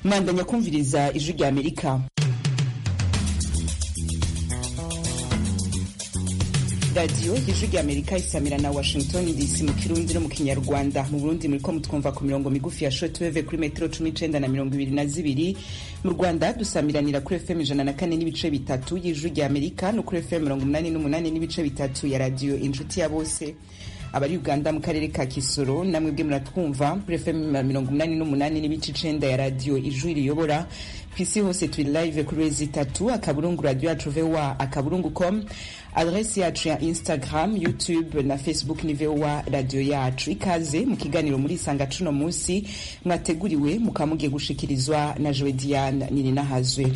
mwandanya kumviriza ijwi rya amerika radiyo ijwi rya amerika isamira na washington dc mu kirundi no mu kinyarwanda mu burundi muriko mutwumva ku mirongo migufi ya shortwave kuri metero cumi n'icenda na mirongo ibiri na zibiri mu rwanda dusamiranira kuri fm ijana na kane n'ibice bitatu y'ijwi rya amerika no kuri fm mirongo umunani n'umunani n'ibice bitatu ya radiyo inshuti ya bose abari uganda mu karere ka kisoro namwe bwe muratwumva kuri fm mirongo umunani n'umunani n'ibice icenda ya radiyo ijwi riyobora ku isi hose turi live kuri wezi itatu akaburungu radio yacu voa akaburungu com adresi yacu ya instagram youtube na facebook ni voa radio yacu ikaze mu kiganiro muri isanga cuno munsi mwateguriwe mukaba mugiye gushikirizwa na jowe diane nininahazwe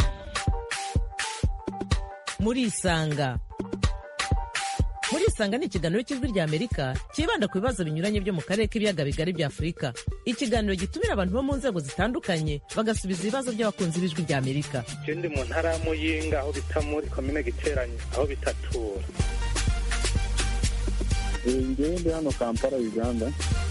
muri isanga muri isanga ni ikiganiro cy'ijwi rya amerika cyibanda ku bibazo binyuranye byo mu karere k'ibiyaga bigari bya afurika ikiganiro gitumira abantu bo mu nzego zitandukanye bagasubiza ibibazo by'abakunzi b'ijwi rya amerika je ndi mu ntara ya muyinga aho bita muri komine giteranye aho bitatura ngewe ndi hano kampala uganda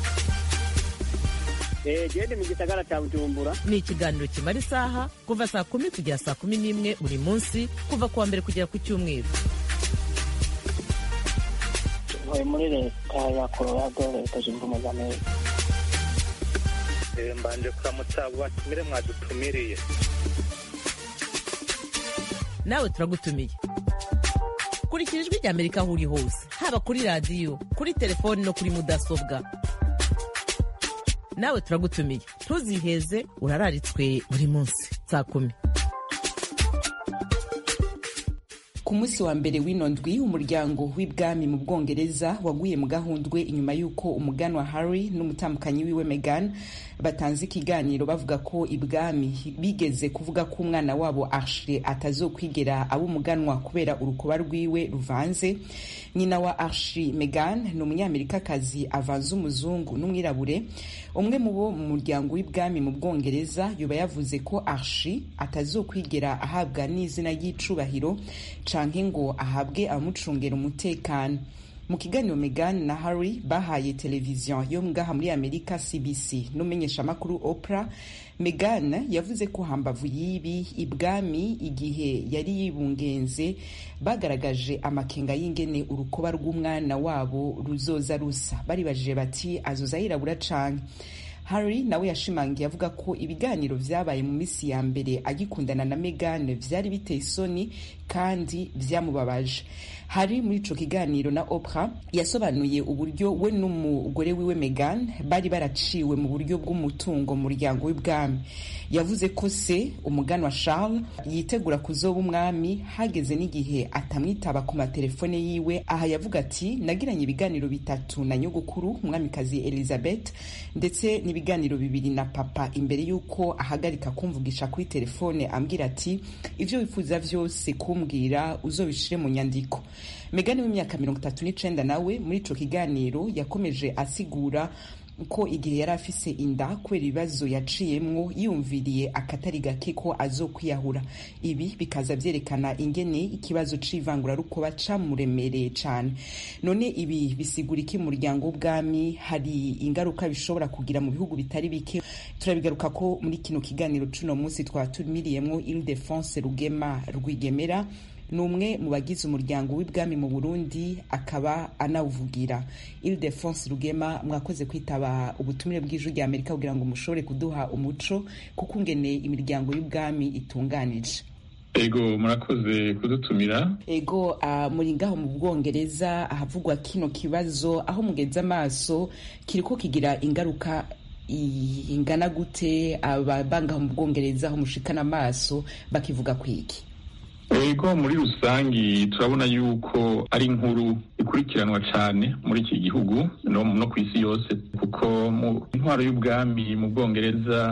gende mu gisagara cya bujumbura ni ikiganiro kimara isaha kuva saa kumi kugera saa kumi n'imwe buri munsi kuva ku wa mbere kugera ku cyumweru ntuye muri leta ya colorado leta zunze ubumwe za amerika Eh, mbanje kuramutsa abo batumire mwadutumiriye nawe turagutumiye kurikira ijwi rya amerika aho uri hose haba kuri radiyo kuri telefoni no kuri mudasobwa nawe turagutumiye ntuziheze urararitswe buri munsi saa kumi ku munsi wa mbere w'ino ndwi umuryango w'ibwami mu bwongereza waguye mu gahundwe inyuma y'uko umuganwa harry n'umutambukanyi wiwe megan batanze ikiganiro bavuga ko ibwami bigeze kuvuga ko umwana wabo arshile atazokwigera aba umuganwa kubera urukuba rwiwe ruvanze nyina wa arshi megan ni umunyamerikakazi avanze umuzungu n'umwirabure umwe mu bo mu muryango w'ibwami mu bwongereza yoba yavuze ko arshi atazokwigera ahabwa n'izina ry'icubahiro canke ngo ahabwe abamucungera umutekano mu kiganiro Meghan na Harry bahaye televiziyo yo ngaha muri Amerika CBC n'umumenyeshamakuru Oprah Meghan yavuze ko hambavu y'ibi ibwami igihe yari yibungenze bagaragaje amakenga y'ingene urukoba rw'umwana wabo ruzoza rusa baribajije bati azoza yirabura canke Harry nawe yashimangiye avuga ko ibiganiro vyabaye mu misi ya mbere agikundana na Meghan vyari biteye isoni kandi vyamubabaje hari muri ico kiganiro na Oprah yasobanuye uburyo we n'umugore wiwe Meghan bari baraciwe mu buryo bw'umutungo mu muryango w'ibwami yavuze ko se umugani wa Charles yitegura kuzoba umwami hageze n'igihe atamwitaba ku matelefone yiwe aha yavuga ati nagiranye ibiganiro bitatu na nyogokuru umwamikazi Elizabeth ndetse n'ibiganiro bibiri na papa imbere y'uko ahagarika kumvugisha kuri telefone ambwira ati ivyo wifuza vyose kumbwira uzobishire mu nyandiko Meghan w'imyaka mirongo itatu n'icenda nawe muri ico kiganiro yakomeje asigura ko igihe yari afise inda kubera ibibazo yaciyemwo yumviriye akatari gake ko azokwiyahura ibi bikaza vyerekana ingene ikibazo c'ivangurarukoba camuremereye cane none ibi bisigura iki mu muryango w'ubwami hari ingaruka bishobora kugira mu bihugu bitari bike turabigaruka ko muri kino kiganiro c'uno munsi twatumiriyemwo Ildefonse Rugema Rwigemera ni umwe mu bagize umuryango w'ibwami mu burundi akaba anawuvugira ildefonse rugema mwakoze kwitaba ubutumire bw'ijwi rya amerika kugira ngo mushobore kuduha umuco kuko ngene imiryango y'ubwami itunganije ego murakoze kudutumira ego uh, muri ngaho mu bwongereza ahavugwa kino kibazo aho mugeze amaso kiriko kigira ingaruka ingana gute ababangaho mu bwongereza aho mushikana amaso bakivuga kwiki ego muri rusangi turabona yuko ari inkuru ikurikiranwa cyane muri iki gihugu no, no ku isi yose kuko mu intwaro y'ubwami mu bwongereza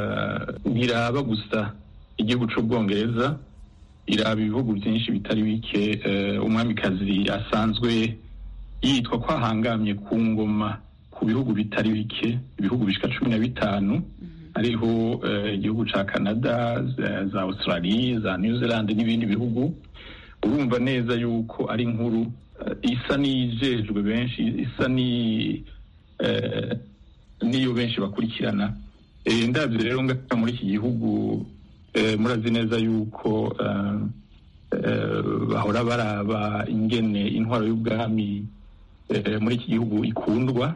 uh, ntiraba gusa igihugu c'ubwongereza iraba ibihugu byinshi bitari bike uh, umwamikazi asanzwe yitwa ko ahangamye ku ngoma ku bihugu bitari bike ibihugu bishika cumi na bitanu hariho igihugu ca canada za australia za new zealand n'ibindi bihugu urumva neza yuko ari inkuru isa n'iyijejwe benshi isa ni niyo benshi bakurikirana Eh, ndabyo rero ngaha muri iki gihugu eh, murazi neza yuko eh, eh, bahora baraba ingene intwaro y'ubwami eh, muri iki gihugu ikundwa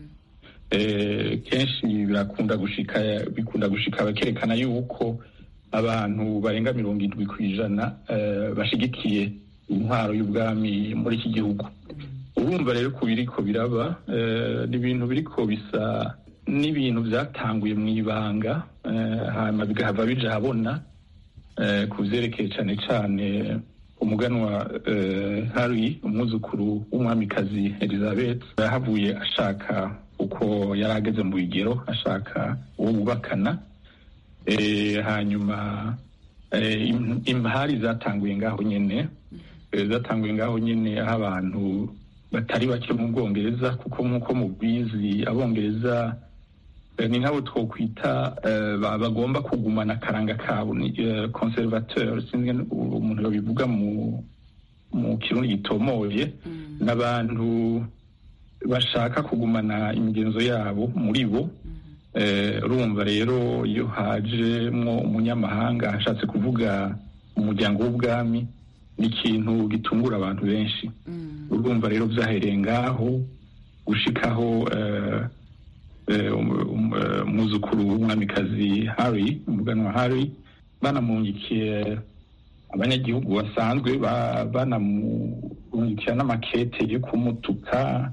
eh, kenshi birakunda gushika bikunda gushika bakerekana yuko abantu barenga mirongo indwi ku ijana eh, bashigikiye intwaro y'ubwami muri iki gihugu urumva rero ku biriko biraba eh, ni ibintu biriko bisa n'ibintu byatanguye mu ibanga eh, hanyuma bigahava bija habona eh, ku vyerekeye cane cane umuganwa eh, Harry umwuzukuru w'umwamikazi Elizabeth yahavuye ashaka uko yari ageze mu bigero ashaka uwo bubakana eh, hanyuma eh, im- impari zatanguye ngaho nyene eh, zatanguye ngaho nyene aho abantu batari bake mu bwongereza kuko nk'uko mubizi abongereza eh, ni nk'abo twokwita eh, ba- bagomba kugumana akaranga kabo ni eh, conservateur sinzi ngene umuntu yobivuga mu mu kirundi gitomoye n'abantu bashaka kugumana imigenzo yabo muri bo Eh, urumva rero iyo hajemwo umunyamahanga ashatse kuvuga umuryango w'ubwami ni ikintu gitungura abantu benshi urumva rero byahereye ngaho gushikaho eh, eh, um- um- eh, umwuzukuru w'umwamikazi Harry umuganwa Harry banamunyikiye abanyagihugu basanzwe ba- banamurungikira n'amakete yo kumutuka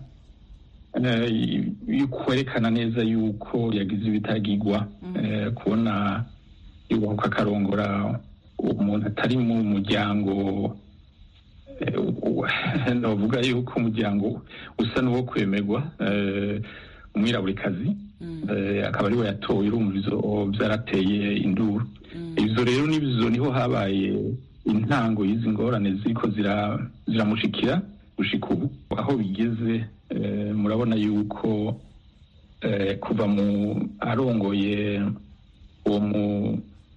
eh, yo kwerekana neza yuko yagize ibitagigwa eh, kubona yubahuka akarongora umuntu atari mu muryango eh, u- novuga yuko umuryango usa n'uwo kwemerwa eh, umwiraburikazi eh, akaba ariwe yatowe urumva izo byarateye induru izo rero n'izo niho habaye intango y'izi ngorane ziriko zira- ziramushikira gushika ubu aho bigeze eh, murabona yuko eh, kuva mu arongoye uwo mu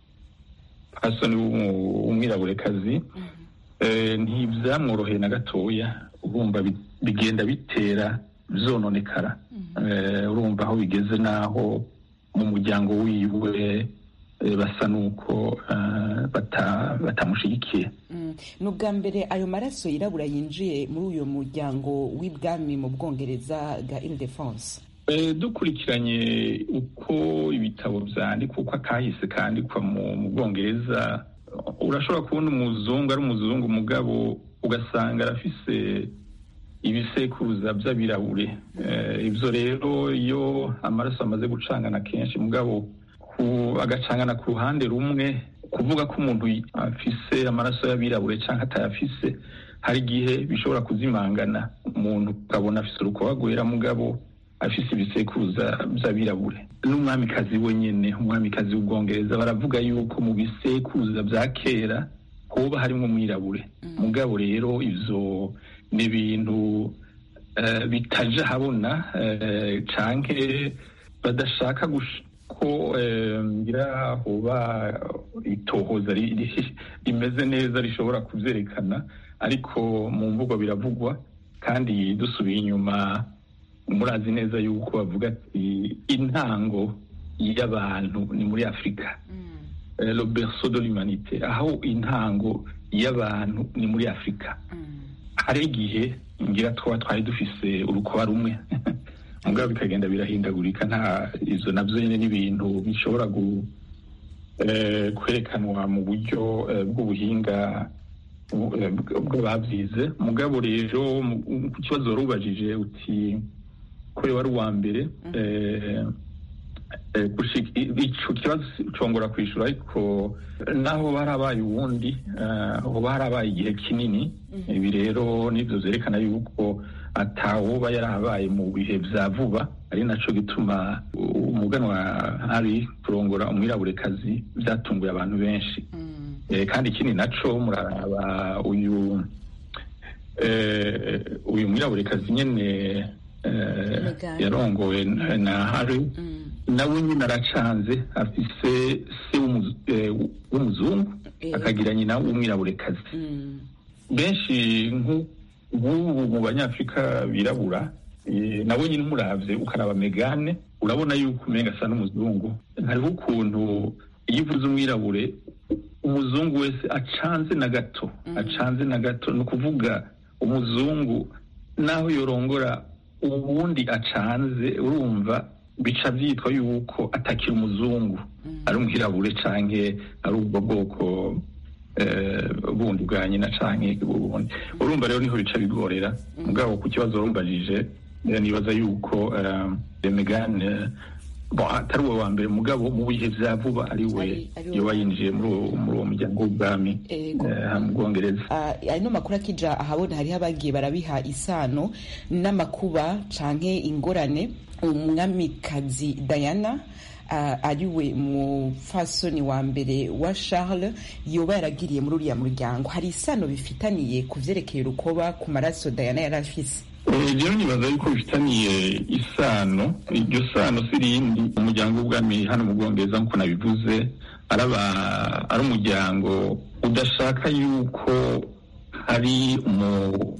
pasoni w'umu- w'umwiraburekazi eh, ntibyamworoheye na gatoya urumva bi- bigenda bitera zononekara Eh, urumva aho bigeze n'aho mu muryango wiwe eh, basa n'uko eh, bata- batamushigikiye Mm. ni ubwa mbere ayo maraso yirabura yinjiye muri uyu muryango w'ibwami mu bwongereza bwa Ile-de-France Eh, dukurikiranye uko ibitabo vyandikwa uko akahise kandikwa mu mu bwongereza urashobora kubona umuzungu ari umuzungu mugabo ugasanga arafise ibisekuruza vy'abirabure Eh, ivyo rero iyo amaraso amaze gucangana kenshi mugabo ku- agacangana ku ruhande rumwe kuvuga ko umuntu afise amaraso y'abirabure canke atayafise hari igihe bishobora kuzimangana umuntu ukabona afise urukoba rwera mugabo afise ibisekuruza vy'abirabure n'umwamikazi we nyene umwamikazi w'ubwongereza baravuga yuko mu bisekuruza vya kera hoba harimwo umwirabure mugabo rero ivyo ni ibintu eh, bitaja habona eh, canke badashaka gush- ko eh, ngira hoba itohoza ri- ri- rimeze neza rishobora kuvyerekana ariko mu mvugo biravugwa kandi dusubiye inyuma murazi neza yuko bavuga ati intango y'abantu ni muri afurika Eh, le berceau de l'humanité aho intango y'abantu ni muri afurika hari igihe ngira twaba twari dufise urukoba rumwe mugabo bikagenda birahindagurika nta izo navyo nyene n'ibintu bishobora gu eh, kwerekanwa mu buryo eh, bw'ubuhinga bu- eh, bw- bw'abavyize mugabo rero mu- ku kibazo wari ubajije uti kuri wari uwa mbere eh, eh, gushika- ico kibazo congora kwishura ariko naho barabaye uwundi eh, hoba harabaye igihe kinini ibi rero nivyo vyerekana yuko atawoba yarabaye mu bihe vya vuba ari naco gituma umuganwa hari kurongora umwiraburekazi vyatunguye abantu benshi Eh, kandi ikindi naco muraraba uyu eh, uyu mwiraburekazi nyene eh, Meghan. yarongowe na- na hari nawe nyine aracanze afise se w'umuzu- eh, w'umuzungu Eh. akagira nyina w'umwiraburekazi benshi nk'u- nk'ubu mu banyafurika birabura Eh, nawe nyine umuravye ukaraba megane urabona yuko umenga asa n'umuzungu hariho ukuntu iyo uvuze umwirabure umuzungu wese acanze na gato acanze na gato ni ukuvuga umuzungu naho yorongora ubundi acanze urumva bica byitwa yuko atakira umuzungu ari umwirabure canke ari ubwo bwoko eh, bundi bwa nyina canke ubundi urumva rero niho bica bigorera mugabo ku kibazo warumbajije eh, nibaza yuko eh, Meghan eh, bon, atari uwo wa mbere mugabo mu bihe vya vuba ari we Ari- ari we. yoba yinjiye muri uwo muri uwo muryango w'ubwami Ego. eh, mu bwongereza Ah, ano makuru akija ahabona hariho abagiye barabiha isano n'amakuba canke ingorane umwamikazi Diana ah, ariwe mufasoni wa mbere wa Charles yoba yaragiriye muri uriya muryango hari isano bifitaniye ku vyerekeye urukoba ku maraso Diana yari afise Eh, jewe nibaza yuko bifitaniye isano iryo sano si rindi umuryango w'ubwami hano mu bwongereza nk'uko nabivuze araba ari umuryango udashaka yuko hari umu-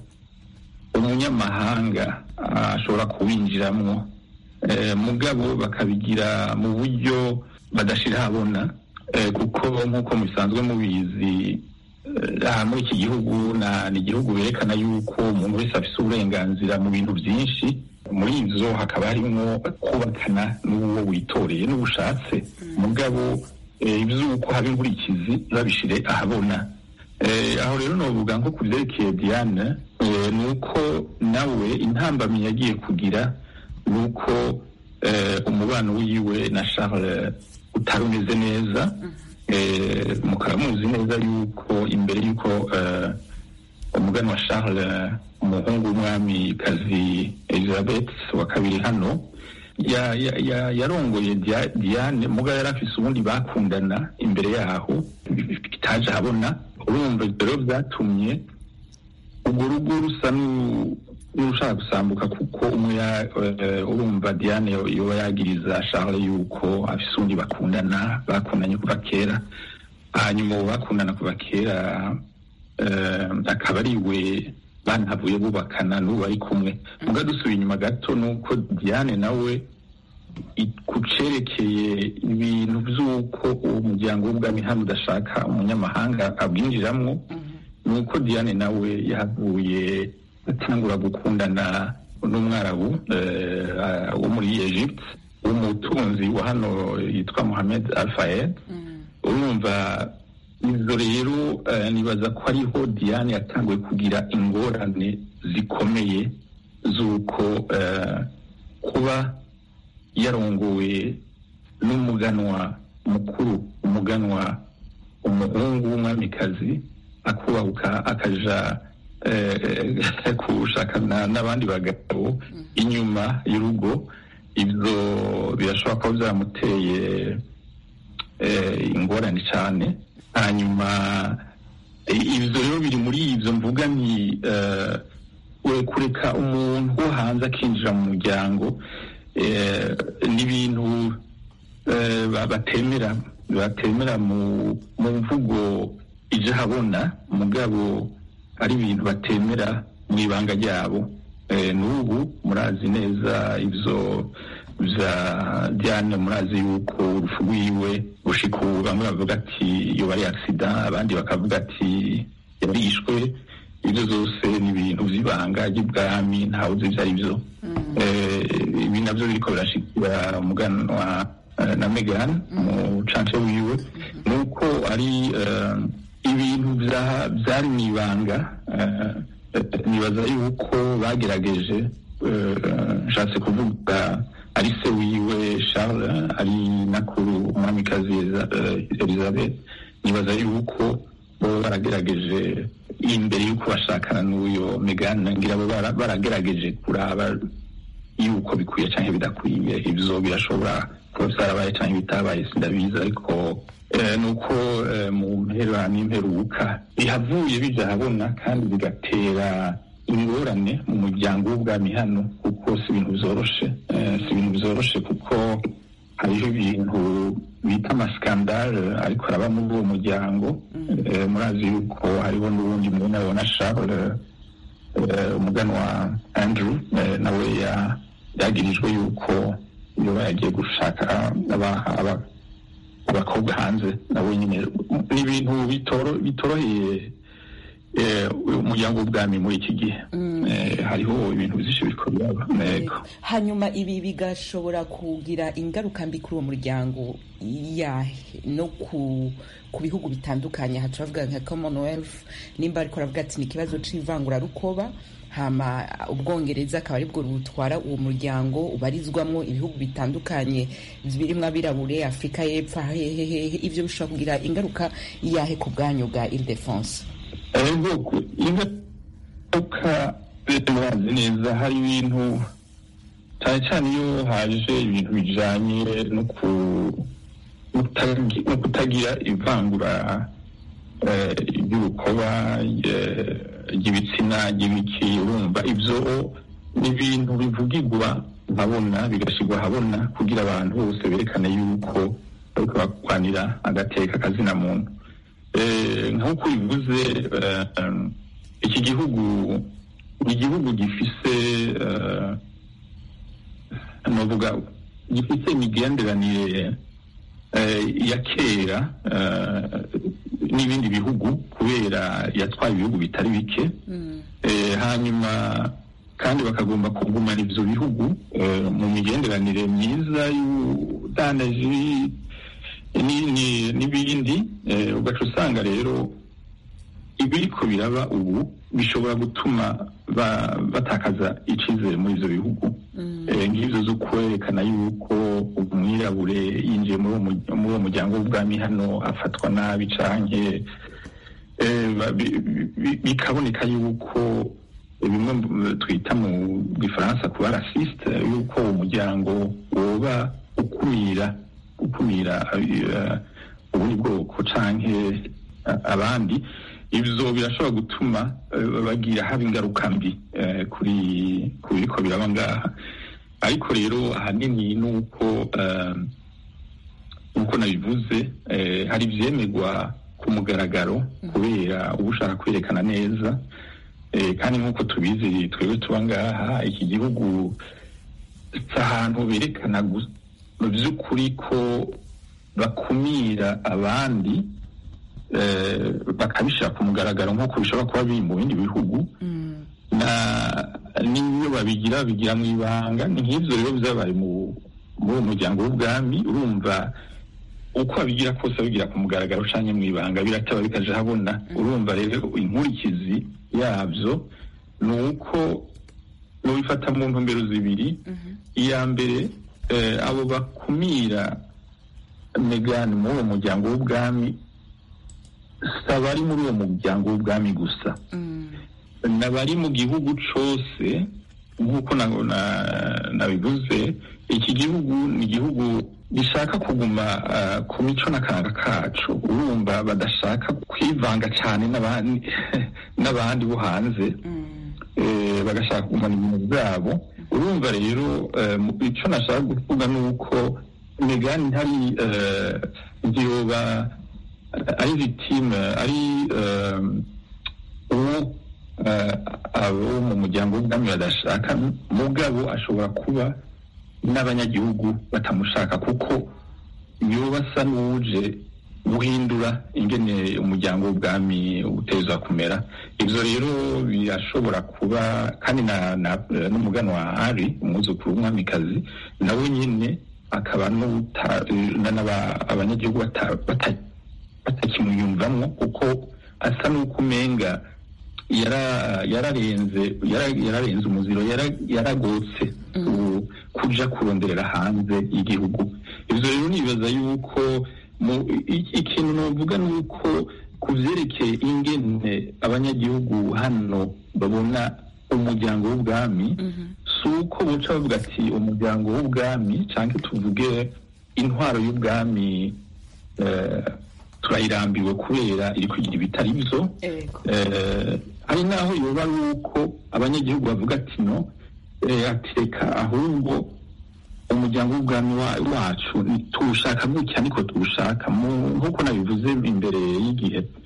umunyamahanga ashobora kuwinjiramwo Eh, mugabo bakabigira mu buryo badashira habona Eh, kuko nk'uko mubisanzwe mubizi eh, aha muri iki gihugu na ni igihugu berekana yuko umuntu wese afise uburenganzira mu bintu byinshi muri ivyo hakaba harimwo kubakana n'uwo witoreye n'ubushatse mugabo eh, ivy'uko haba inkurikizi babishire ahabona Eh, aho rero novuga nko ku vyerekeye Diane eh, ni uko nawe intambamyi yagiye kugira ni uko eh, umubano wiwe na Charles utari umeze neza eh, mukaba muzi neza yuko imbere yuko eh, umugani wa Charles umuhungu w'umwamikazi Elizabeth wa kabiri hano ya- ya- ya- yarongoye Dia- Diane mugabo yari afise ubundi bakundana imbere yaho bitaje ahabona urumva rero byatumye urwo rugo rusa n'u- n'urushaka gusambuka kuko umwe ya- eh, urumva Diane yo- yoba yagiriza Charles yuko afise undi bakundana bakundanye kuva kera hanyuma uwo bakundana kuva kera eh, akaba ari we banavuye bubakana n'ubu bari kumwe muga dusubiye inyuma gato nuko Diane nawe i- ku cerekeye ibintu vy'uko uwo muryango w'ubwami hano udashaka umunyamahanga abwinjiramwo nuko Diane nawe yahavuye atangura gukundana n'umwarabu eh, wo muri Egypt umutunzi wa hano yitwa Mohamed Al Fayed urumva izo rero eh, nibaza ko ariho Diane yatanguye kugira ingorane zikomeye z'uko eh, kuba yarongowe n'umuganwa mukuru umuganwa umuhungu w'umwamikazi akubahuka akaja eh, kushakana n'abandi bagabo inyuma y'urugo ibyo birashobora kuba byamuteye eh, ingorane cyane hanyuma eh, ibyo rero biri muri ibyo mvuga ni eh, we kureka umuntu wo hanze akinjira mu muryango eh, n'ibintu eh, ba- batemera batemera mu mu mvugo ije habona mugabo ari ibintu batemera mu ibanga ryabo Eh, n'ubu murazi neza ivyo vya Diane murazi yuko urupfu rwiwe gushika ubu bamwe bavuga ati yoba ari accident abandi bakavuga ati yarishwe ibyo zose ni ibintu vy'ibanga ry'ubwami ntawe uzi ivyo ari vyo Eh, ibi navyo biriko birashikira umuganwa eh, na Meghan mu cance wiwe nuko ari eh, ibintu vya- vyari mw'ibanga eh, eh, nibaza yuko bagerageje eh, nshatse kuvuga ari se wiwe Charles ari nakuru umwamikazi Eliza- eh, Elizabeth nibaza yuko bo baragerageje imbere yuko bashakana n'uyo Meghan ngira bo bara- baragerageje kuraba yuko bikwiye canke bidakwiye ivyo birashobora kuba vyarabaye canke bitabaye sindabizi ariko eh, nuko eh, mu mpera n'imperuka bihavuye bija habona kandi bigatera ingorane mu muryango w'ubwami hano kuko si ibintu vyoroshe eh, si ibintu vyoroshe kuko hariho ibintu bita amaskandale ariko araba muri uwo muryango eh, murazi yuko hariho n'uwundi muntu abona Charles umuganwa andrew nawe yagirijwe yuko yoba yagiye gushaka abakobwa hanze nawe nyine ni ibintu bitoroheye umuryango w'ubwami muri iki gihe hariho ibintu byinshi biriko biraba hanyuma ibi bigashobora kugira ingaruka mbi kuri uwo muryango yahe no ku ku bihugu bitandukanye aha turavuga nka commonwealth nimba ariko aravuga ati ni ikibazo c'ivangurarukoba hama ubwongereza akaba aribwo butwara uwo muryango ubarizwamwo ibihugu bitandukanye birimwo abirabure afurika y'epfo hehehehe ivyo bishobora kugira ingaruka yahe ku bwanyu bwa ildefonse ubwoko ingaruka murazi neza hari ibintu cyane cyane iyo haje ibintu bijanye no kutagira ivangura ry'urukoba ry'ibitsina ry'ibiki urumva ibyo ni ibintu bivugirwa nkabona bigashyirwa ahabona kugira abantu bose berekane yuko bariko bakwanira agateka kazina muntu nk'uko bivuze iki gihugu ni igihugu gifise novuga gifise imigenderanire ya kera n'ibindi bihugu kubera yatwaye ibihugu bitari bike hanyuma kandi bakagomba kugumana ivyo bihugu mu migenderanire myiza y'ubudandaji n'ibindi ugaca usanga rero ibiriko biraba ubu bishobora gutuma batakaza icizere muri ivyo bihugu nk'ivyo zo kwerekana yuko umwirabure yinjiye muri uwo muryango w'ubwami hano afatwa nabi canke bikaboneka yuko bimwe twita mu gifaransa kuba rasiste yuko uwo muryango woba ukumira gukumira ubundi bwoko canke abandi ivyo birashobora gutuma bagira haba ingaruka mbi kuri ku biriko biraba ngaha ariko rero ahanini nuko nkuko nabivuze hari ivyemerwa ku mugaragaro kubera uba ushaka kwerekana neza kandi nk'uko tubizi twebwe tuba ngaha iki gihugu si ahantu berekana mu by'ukuri ko bakumira abandi bakabishyira ku mugaragaro nk'uko bishobora kuba biri mu bindi bihugu n'iyo babigira bigira mu ibanga ni nk'ibyo rero byabaye muri uwo muryango w'ubwami urumva uko babigira kose babigira ku mugaragaro ucanye mu ibanga birataba bikaje habona urumva rero inkurikizi yabyo ni uko nubifata mu ntumbero zibiri iya mbere abo bakumira megani muri uwo muryango w'ubwami si abari muri uwo muryango w'ubwami gusa n'abari mu gihugu cyose nk'uko nabivuze iki gihugu ni igihugu gishaka kuguma ku mico n'akanga kacu urumva badashaka kwivanga cyane n'abandi bo hanze bagashaka kugumana ibintu byabo urumva rero icyo nashaka kuvuga ni uko megani ntari ntiyoba ari vitime ari uwo abo mu muryango w'ubwami badashaka mugabo ashobora kuba n'abanyagihugu batamushaka kuko yoba asa n'uje guhindura ingene umuryango w'ubwami uteza kumera ibyo rero birashobora kuba kandi n'umuganwa ari umwuzukuru w'umwamikazi nawe nyine akaba abanyagihugu batakimuyumvamo kuko asa n'uko umenga yararenze yararenze umuziro yaragotse kuja kuronderera hanze y'igihugu ivyo rero nibaza yuko ikintu novuga ni uko ku vyerekeye ingene abanyagihugu hano babona umuryango w'ubwami si uko boca bavuga ati umuryango w'ubwami canke tuvuge intwaro y'ubwami turayirambiwe kubera iri kugira ibitari byo hari n'aho yoba ari uko abanyagihugu bavuga ati no ateka ahubwo umuryango w'ubwami wacu tuwushaka gutya niko tuwushaka nk'uko nabivuze imbere y'igihe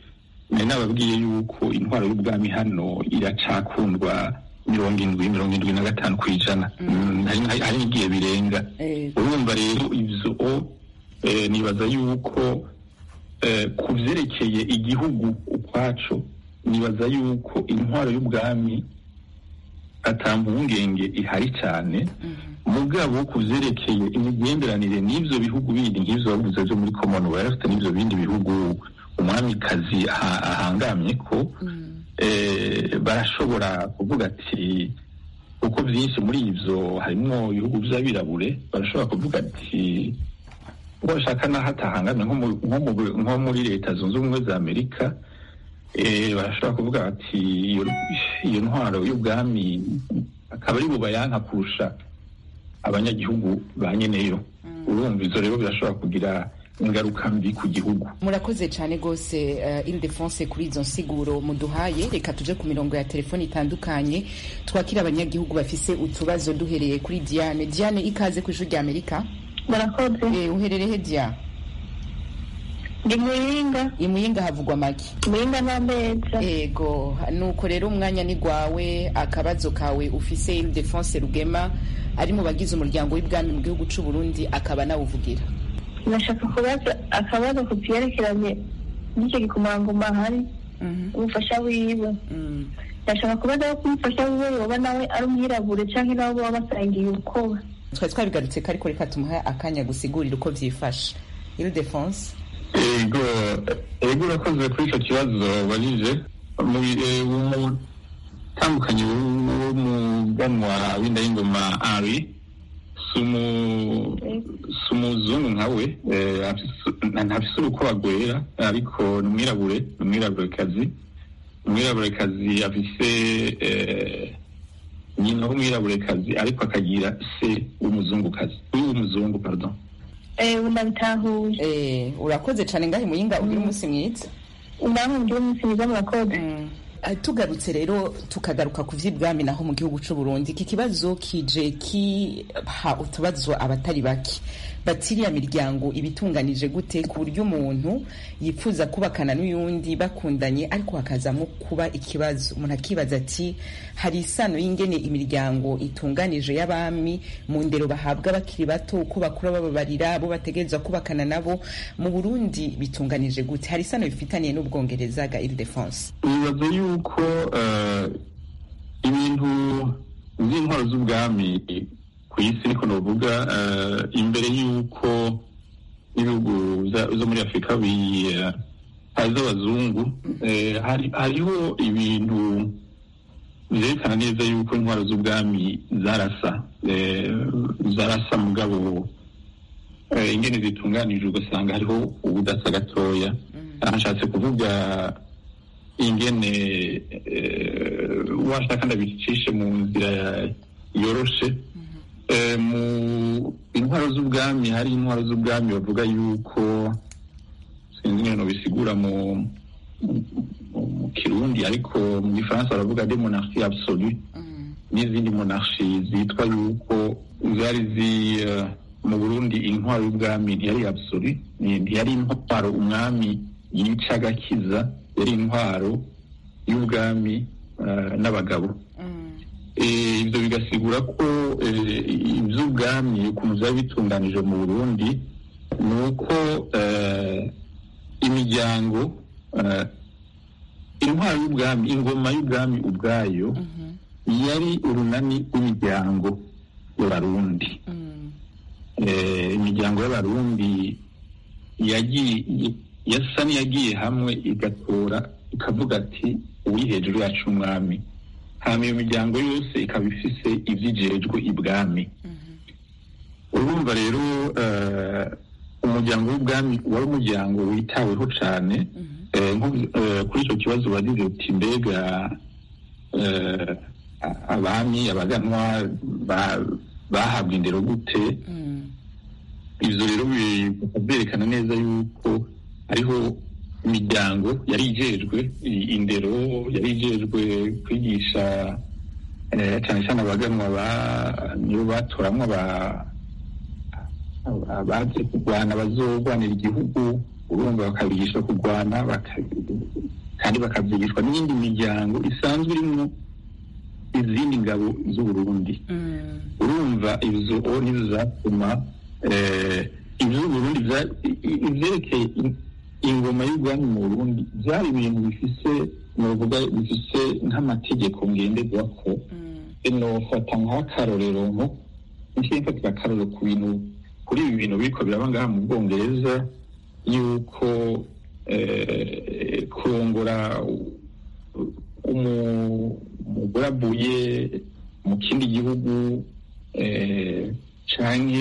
nari nababwiye yuko intwaro y'ubwami hano iracakundwa mirongo indwi mirongo indwi na gatanu ku ijana Mm, hari hari n'igihe birenga Eh, urumva rero ivyo eh, nibaza yuko eh, ku vyerekeye igihugu ukwaco nibaza yuko intwaro y'ubwami ata mpungenge ihari cyane mugabo ku vyerekeye imigenderanire n'ivyo bihugu bindi nk'ivyo bavuze vyo muri commonwealth n'ivyo bindi bihugu umwamikazi aha- ahangamye ko eh, barashobora kuvuga ati kuko byinshi muri ivyo harimwo ibihugu vy'abirabure barashobora kuvuga ati uwo bashaka n'aho atahangamye nko mu- nko mu- nko muri leta zunze ubumwe za amerika eh, barashobora kuvuga bati iyo iyo ntwaro y'ubwami akaba ari bubayanka kurusha abanyagihugu ba nyeneyo urumva izo rero birashobora kugira ingaruka mbi ku gihugu murakoze cyane rwose uh, ildefonse kuri izo nsiguro muduhaye reka tuje ku mirongo ya telefoni itandukanye twakira abanyagihugu bafise utubazo duhereye kuri diane diane ikaze ku ijwi rya amerika murakoze eh, uherereye he dia ndi muyinga imuyinga havugwa make muyinga n'ameza ego nuko rero umwanya ni gwawe akabazo kawe ufise ildefonse rugema ari mu bagize umuryango w'ibwami mu gihugu c'u burundi akaba nawuvugira ndashaka kubaza akabazo ku byerekeranye n'icyo gikomangoma hari Mhm, umufasha wiwe mm. ndashaka kubaza ko umufasha wiwe yoba nawe ari umwirabure cyangwa nabo baba basangiye ukoba twari twabigarutse ko ariko reka tumuhe akanya gusigurira uko vyifashe ildefonse ego ego urakoze kuri icyo kibazo wabajije umutandukanye w'umuganwa w'indayingoma ari si umuzungu nka we eh, afise- ntafise urukoba rwera ariko ni umwirabure ni umwiraburekazi umwiraburekazi afise eh, nyina w'umwiraburekazi ariko akagira se w'umuzungukazi w'umuzungu pardon ubu ndabitahuye Eh, urakoze cyane ngahe muyinga ugira umunsi mwiza namwe mugire umunsi mwiza murakoze Ah, tugarutse rero tukagaruka ku vy'ibwami naho mu gihugu c'u Burundi iki kibazo kije kiha utubazo abatari bake batiriya miryango ibitunganije gute ku buryo umuntu yifuza kubakana n'uyundi bakundanye ariko hakazamo kuba ikibazo umuntu akibaza ati hari isano y'ingene imiryango itunganije y'abami mu ndero bahabwa bakiri bato uko bakura bababarira abo bategerezwa kubakana nabo mu Burundi bitunganije gute hari isano bifitaniye n'ubwongereza ga Ile-de-France nibaza yuko eh, ibintu by'intwaro z'ubwami ku isi niko novuga eh, imbere y'uko ibihugu za- zo muri afurika bi- eh, hari z'abazungu eh, hari- hariho ibintu vyerekana neza yuko intwaro z'ubwami zarasa eh, zarasa mugabo eh, ingene zitunganije ugasanga hariho ubudasa gatoya aha nshatse kuvuga ingene eh, washaka ndabicishe mu nzira yoroshe Eh, mu intwaro z'ubwami hari intwaro z'ubwami bavuga yuko sinzi ingene bisigura mu mu- mu kirundi ariko mu gifaransa baravuga de monarchie absolue n'izindi monarchie zitwa yuko zari zi eh, mu burundi intwaro y'ubwami ntiyari absolue ni- ntiyari intwaro umwami yica agakiza yari intwaro y'ubwami eh, n'abagabo Eh, ibyo bigasigura ko eh, iby'ubwami ukuntu byari bitunganije mu burundi ni uko eh, imiryango eh, intwaro y'ubwami ingoma y'ubwami ubwayo yari urunani rw'imiryango y'abarundi Eh, imiryango y'abarundi yagiye yasa n'iyagiye hamwe igatora ikavuga ati uwuri hejuru yacu umwami hama iyo miryango yose ikaba ifise ivyijejwe ibwami urumva rero eh, umuryango w'ubwami wari umuryango witaweho cane Eh, nko- eh, kuri ico kibazo bagize uti mbega eh, a- abami abaganwa ba- bahabwa indero gute ivyo rero bikaba vyerekana neza yuko hariho imiryango yari ijejwe i- indero yari ijejwe kwigisha eh, cane cane abaganwa ba- nibo batoramwo aba- abaje kurwana bazogwanira igihugu urumva bakabigisha kurwana baka- kandi bakabyigishwa n'iyindi miryango isanzwe irimo izindi ngabo z'uburundi urumva izo nizo zatuma iby'uburundi ibyerekeye ingoma y'ubwami mu burundi byari ibintu bifise novuga bifise nk'amategeko ngenderwako nofata nk'akarorero nko ngiye mfatira akarorero ku bintu kuri ibi bintu biriko biraba ngaha mu bwongereza yuko kurongora umugore avuye mu kindi gihugu canke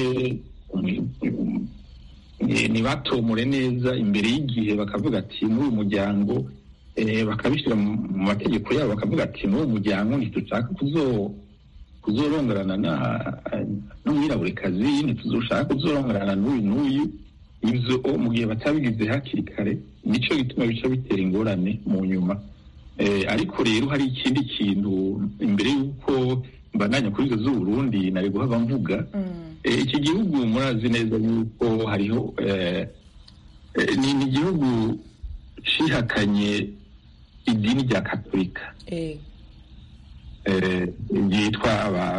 ntibatomore neza imbere y'igihe bakavuga ati muri uyu muryango bakabishyira mu mategeko yabo bakavuga ati muri uyu muryango ntitushaka kuzorongorana n'umwiraburekazi ntituzoshaka kuzorongorana n'uyu n'uyu ibyo mu gihe batabigize hakiri kare nicyo gituma bica bitera ingorane mu nyuma ariko rero hari ikindi kintu imbere y'uko mbandanya kuri izo z'uburundi nari guhava mvuga iki gihugu murazi neza yuko hariho ni igihugu cihakanye idini rya katolika ryitwa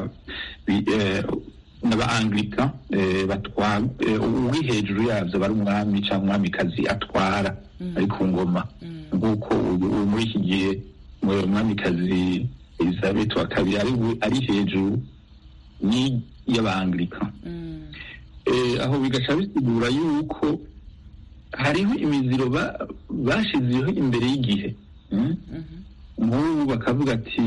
n'aba-angilika uri hejuru yabyo bari umwami cyangwa umwamikazi atwara ari ku ngoma nk'uko ubu muri iki gihe umwamikazi elizabeth wa kabiri ari hejuru y'aba-angilika aho bigaca bisigura yuko hariho imiziro bashizeho imbere y'igihe nk'ubu bakavuga ati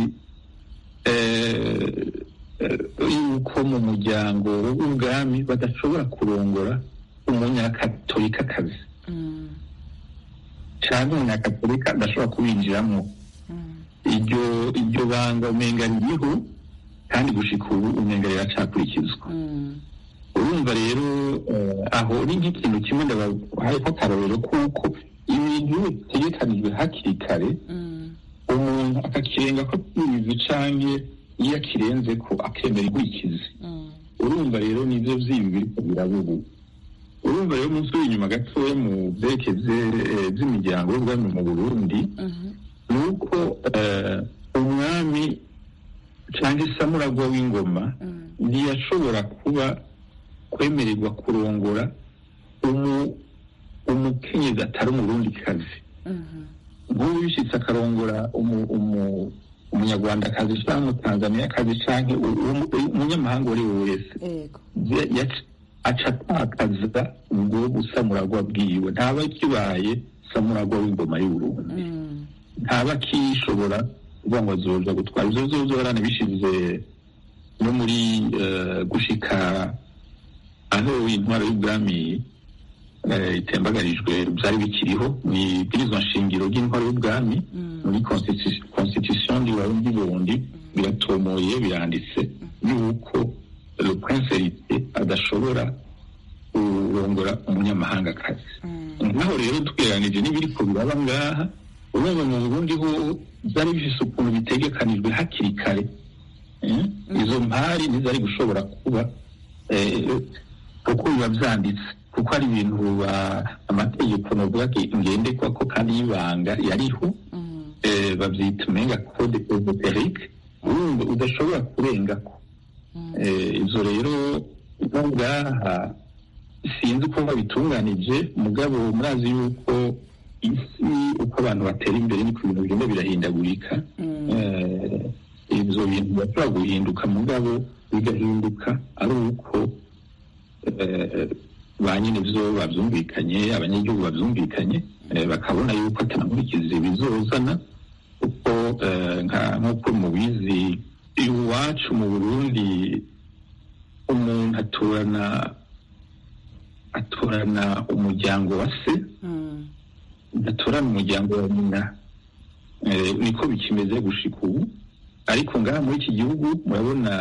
yuko mu muryango w'ubwami badashobora kurongora umunyakatolikazi cyangwa umunyakatolika adashobora kuwinjiramo iryo iryo banga umenga ririho kandi gushika ubu umenga riracakurikizwa urumva rero aho ni nk'ikintu kimwe ndabahayeho akarorero kuko ibintu bitegekanijwe hakiri kare umuntu akakirenga ko tubizi canke iyo akirenze ko akemera igwikizi urumva rero nivyo vyibi biriko biraba ubu urumva rero umunsi w'inyuma gatoya mu vyerekeze vy'imiryango y'ubwami mu burundi ni uko umwami cyangwa isamuragwa w'ingoma ntiyashobora kuba kwemererwa kurongora umukenyezi atari umurundikazi nk'ubu bishyitse akarongora umunyarwandakazi cyangwa umutanzaniyakazi cyangwa umunyamahanga uwo ari we wese aca atakaza ubwo busamuragwa bwiwe ntaba kibaye samuragwa w'ingoma y'uburundi ntaba akishobora kuvuga ngo azoja gutwara ivyo vyose baranabishize no muri gushika aho intwaro y'ubwami itembagarijwe byari bikiriho ni ibwirizwa nshingiro ry'intwaro y'ubwami muri constitution y'uburundi burundi biratomoye biranditse yuko le prince hérité adashobora kurongora umunyamahangakazi naho rero tugereranije n'ibiriko biraba ngaha urumva mu burundi ho byari bifise ukuntu bitegekanijwe hakiri kare izo mpari ntizari gushobora kuba kuko biba vyanditse kuko hari ibintu amategeko novuga ngendekwa ko kandi y'ibanga yariho bavyita umenga code esoterique urumva udashobora kurengako izo rero no ngaha sinzi uko babitunganije mugabo murazi yuko isi uko abantu batera imbere niko ibintu bigenda birahindagurika ibyo bintu bashobora guhinduka mugabo bigahinduka ari uko ba nyine byo babyumvikanye abanyagihugu babyumvikanye bakabona yuko atankurikizi bizozana kuko nk'uko mubizi iwacu mu burundi umuntu aturana aturana umuryango wa se aturana umuryango wa nyina niko bikimeze gushika ubu ariko ngaha muri iki gihugu murabona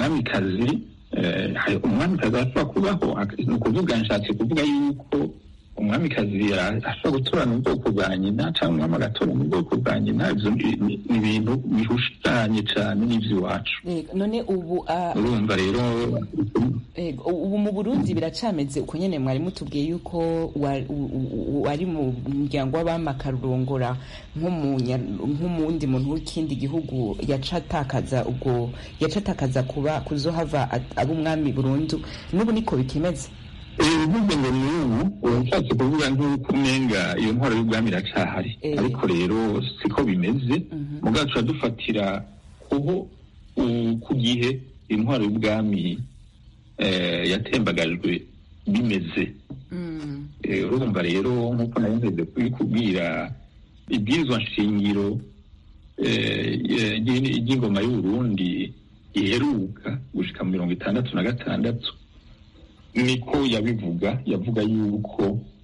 umwamikazi umwamikazi ashobora kubaho ni ukuvuga nshatse kuvuga yuko umwamikazi ara- ashobora gutorana ubwoko bwa nyina cyangwa umwami agatorana ubwoko bwa nyina ibyo ni- ni ni ibintu bihushanye cyane n'iby'iwacu Yego, none ubu ah, urumva rero Ego, ubu mu burundi biracameze uko nyene mwari mutubwiye yuko wa- u- u- wari mu muryango w'abamakarurongora nk'umundi muntu w'ikindi gihugu yaca atakaza ubwo yaca atakaza kuba kuzohava at- aba umwami burundu n'ubu niko bikimeze uvuze ngo ni ubu urashatse kuvuga nk'uko umenga iyo ntwaro y'ubwami iracahari Eh. ariko rero siko bimeze mu bwacu turadufatira kuho u- ku gihe intwaro y'ubwami eh, yatembagajwe bimeze Eh, urumva rero nk'uko nari nzeze kubikubwira ibwirizwa nshingiro eh, eh, ry'in- ry'ingoma y'uburundi iheruka gushika mu mirongo itandatu na gatandatu niko yabivuga yavuga yuko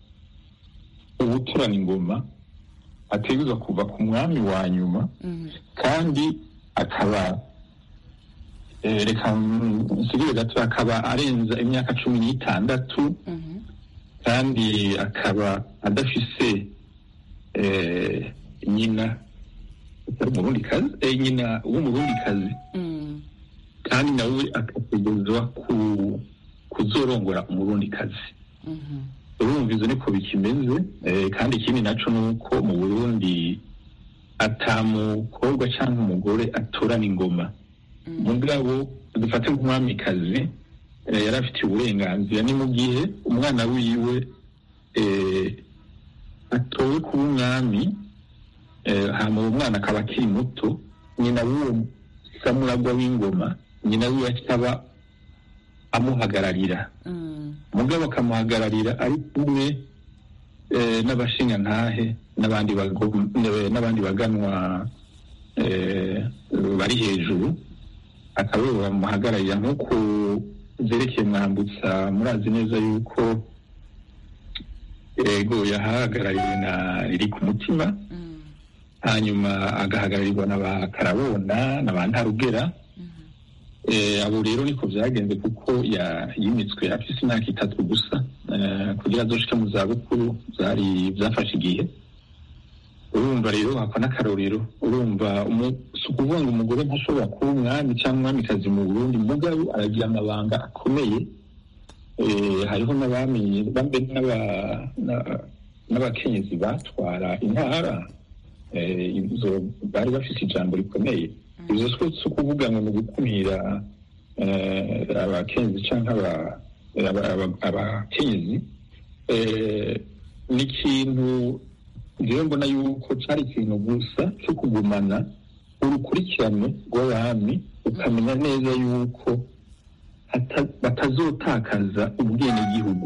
ubuturana ingoma ategerezwa kuva ku mwami wa nyuma kandi akaba eh, reka nsigire gato akaba arenza imyaka cumi n'itandatu kandi akaba adafise eh, nyina utari umurundikazi eh, nyina w'umurundikazi kandi nawe akategerezwa ku kuzorongora umurundikazi urumva izo niko bikimeze eh, kandi ikindi naco ni uko mu burundi ata mukobwa cyangwa umugore atorana ingoma mugabo dufate nk'umwamikazi eh, yari afitiye uburenganzira ni mu gihe umwana wiwe eh, atowe kuba umwami eh, hama uwo mwana akaba akiri muto nyina w'uwo samuragwa w'ingoma nyina wiwe akaba amuhagararira mugabo akamuhagararira ari kumwe eh, n'abashingantahe n'abandi bago- eh, n'abandi baganwa eh, bari hejuru akaba aribo bamuhagararira nk'uko byerekeye mwambutsa murazi neza yuko ego yahagarariwe na riri ku mutima hanyuma agahagararirwa na ba karabona na ba ntarugera Eh, abo rero niko byagenze kuko ya- yimitswe afise imyaka itatu gusa eh, kugira azoshike mu zabukuru byari byafashe igihe urumva rero hako n'akarorero urumva umu- si ukuvuga ngo umugore ntashobora kuba umwami cyangwa umwamikazi mu burundi mugabo aragira amabanga akomeye Eh, hariho n'abami bambe n'aba- na- n'abakenyezi batwara intara Eh, izo bari bafise ijambo rikomeye izo si si ukuvuga ngo ni ugukumira eh, abakenyezi cyangwa aba- aba- aba- abakenyezi Eh, ni ikintu rero mbona yuko cyari ikintu gusa cyo kugumana urukurikirane rw'abami ukamenya neza yuko hata- batazotakaza ubwenegihugu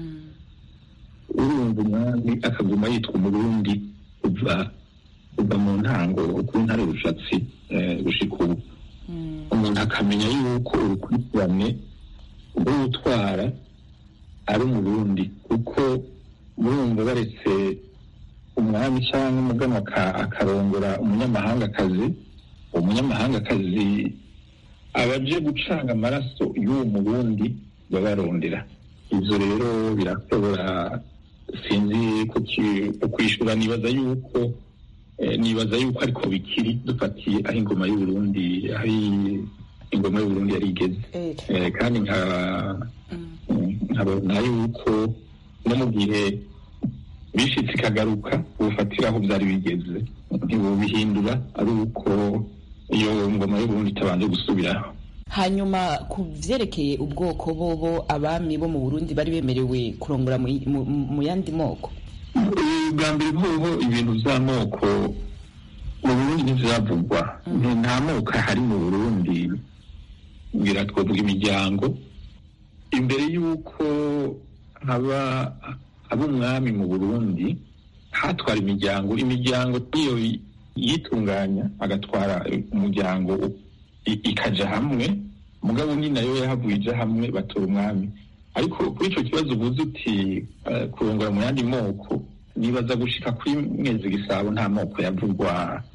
urumva umwami akaguma yitwa umurundi kuva kuva mu ntango kuri ntare rushatsi eh, gushika ubu umuntu akamenya yuko urukurikirane rw'utwara ari umurundi kuko murumva baretse umwami cyangwa umuganwa aka- akarongora umunyamahangakazi uwo munyamahangakazi aba aje gucanga amaraso y'uwo murundi babarondera ibyo rero birashobora sinzi kuki- kukwishyura nibaza yuko eh, nibaza yuko ariko bikiri dufatiye aho ingoma y'uburundi aho iyi- ingoma y'uburundi yari igeze Eh, Eh, kandi nka nkabona yuko no mu gihe bishitse ikagaruka ubufatira aho byari bigeze ntibubihindura ari uko iyo ngoma y'uburundi itabanje gusubiraho hanyuma ku vyerekeye ubwoko bobo abami bo mu burundi bari bemerewe kurongora mu- mu mu yandi moko bwa mbere hoho ibintu by'amoko mu burundi ntivyavugwa Nti- nta moko ahari mu burundi ngira twavuga imiryango imbere y'uko haba haba umwami mu burundi hatwara imiryango imiryango niyo yi- yitunganya agatwara umuryango i- ikaja hamwe mugabo ni nayo yahavuye ija hamwe batora umwami ariko kuri ico kibazo uvuze uti eh, kurongora mu yandi moko nibaza gushika kuri mwezi gisabo nta moko yavugwa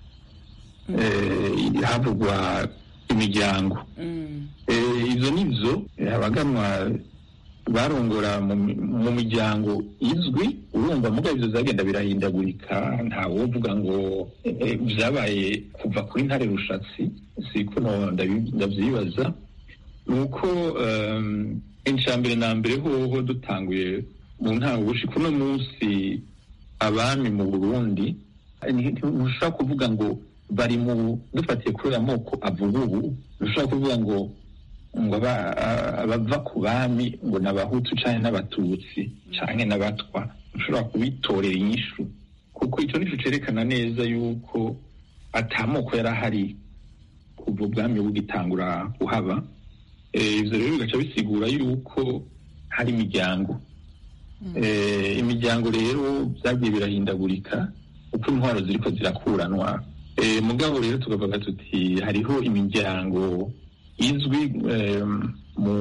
eh, havugwa imiryango Eh, ivyo nivyo eh, abaganwa barongora mu mi- mu miryango izwi urumva mugabo ivyo zagenda birahindagurika ntawovuga ngo eh, vyabaye kuva kuri ntare rushatsi siko no ndabi- ndavyibaza ni uko um, incambere na mbere hoho dutanguye mu ntango gushika uno munsi abami mu burundi ni- ntushobora kuvuga ngo bari mu dufatiye kuri aya moko avuga ubu ntushobora kuvuga ngo ngo aba- a- abava ku bami ngo ni abahutu canke n'abatutsi canke n'abatwa ntushobora kubitorera inyishu kuko ico nico cerekana neza yuko atamoko yari ahari kuva ubwami bugitangura kuhaba Eh, ivyo rero bigaca bisigura yuko hari imiryango Eh, imiryango rero byagiye birahindagurika uko intwaro ziriko zirakuranwa Eh, mugabo rero tukavuga tuti hariho imiryango izwi eh, mu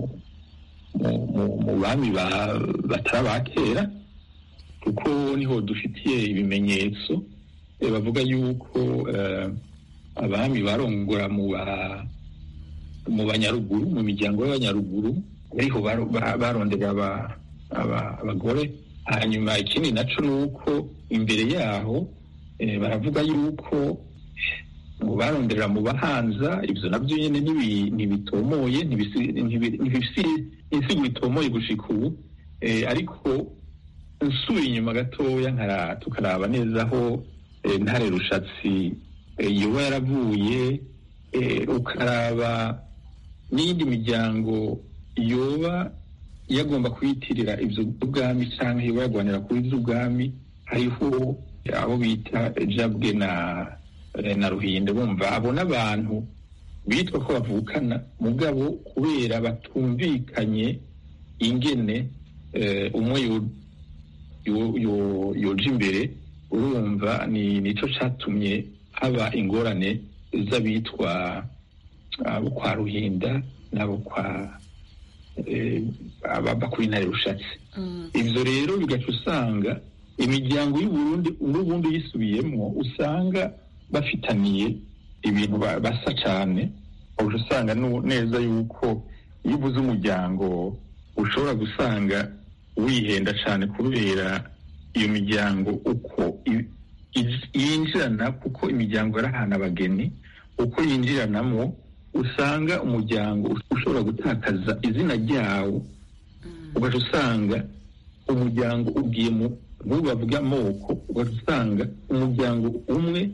mu- mu- mu bami ba- batari aba kera kuko niho dufitiye ibimenyetso eh, bavuga yuko eh, abami barongora mu ba mu banyaruguru mu miryango y'abanyaruguru ariho baro- ba- barondera aba- aba- abagore hanyuma ikindi naco ni uko imbere yaho eh, baravuga yuko ngo baronderera mu bahanza ivyo navyo nyene ntibi- ntibitomoye ntibisi- ntibi- ntibifise insigo itomoye gushika ubu Eh, ariko nsubiye inyuma gatoya nkara tukaraba neza aho eh, ntare rushatsi eh, yoba yaravuye eh, ukaraba n'iyindi miryango yoba yagomba kwiyitirira ivyo by'ubwami canke yoba yagwanira kuri ivy'ubwami hariho abo bita jabwe na eh, na ruhinde bumva abo n'abantu bitwa ko bavukana mugabo kubera batumvikanye ingene eh, umwe yo- yo- yo- yoja imbere urumva ni nico catumye haba ingorane z'abitwa abo kwa ruhinda n'abo kwa eh, ababa kuri ntare rushatsi ivyo rero bigaca usanga imiryango y'uburundi n'ubundi yisubiyemwo usanga bafitaniye ibintu ba- basa cane uca usanga nu- neza yuko iyo uvuze umuryango ushobora gusanga wihenda cane kubera iyo miryango uko i- i- yinjirana kuko imiryango yarahana abageni uko yinjiranamo usanga umuryango ushobora gutakaza izina ryawo ugaca usanga umuryango ugiye mu nk'ubu bavuga amoko ugaca usanga umuryango umwe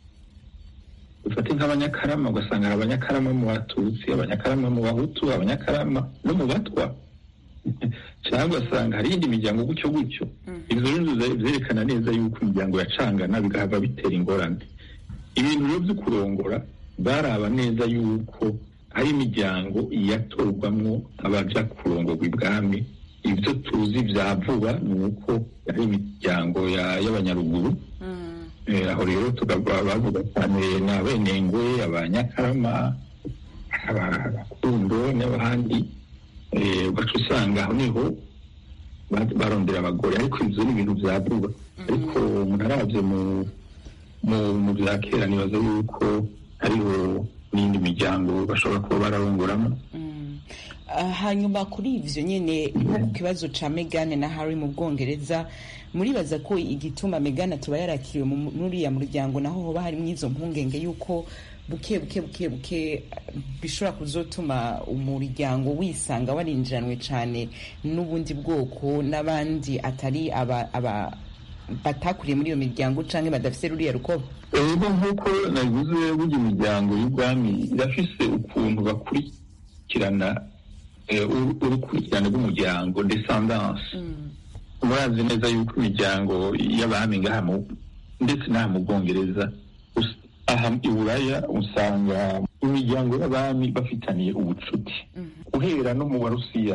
ufate nk'abanyakarama ugasanga hari abanyakarama mu batutsi abanyakarama mu bahutu abanyakarama no mu batwa cyangwa ugasanga hari iyindi miryango gutyo gutyo ibyo rero biza- byerekana neza yuko imiryango yacangana bigahava bitera ingorane ibintu rero byo kurongora baraba neza yuko hari imiryango yatorwamwo abaja kurongorwa ibwami ibyo tuzi bya vuba ni uko ari imiryango ya- y'abanyaruguru Eh, aho rero tukaba bavuga cyane ni abenengwe abanyakarama aba- abakundo n'abandi Eh, ugaca usanga aho niho ba- barondera abagore ariko ibyo ni ibintu bya vuba ariko umuntu arabye mu mu mu bya kera nibaza yuko hariho n'indi miryango bashobora kuba bararongoramo Ah, hanyuma kuri ivyo nyene nko ku kibazo ca Meghan na Harry mu Bwongereza muribaza ko igituma Meghan atuba yarakiriwe mu- muri uriya muryango naho hoba harimwo izo mpungenge yuko buke buke buke buke ah, bishobora kuzotuma umuryango wisanga warinjiranwe cane n'ubundi bwoko n'abandi atari aba, aba batakuriye muri iyo miryango canke badafise ruriya rukoba rero nk'uko nabivuze burya imiryango y'ubwami irafise ukuntu bakurikirana eh, uru- urukurikirane rw'umuryango descendance murazi neza yuko imiryango y'abami ngaha mu- ndetse n'aha mu bwongereza us- aha i buraya usanga imiryango y'abami bafitaniye ubucuti guhera no mu barusiya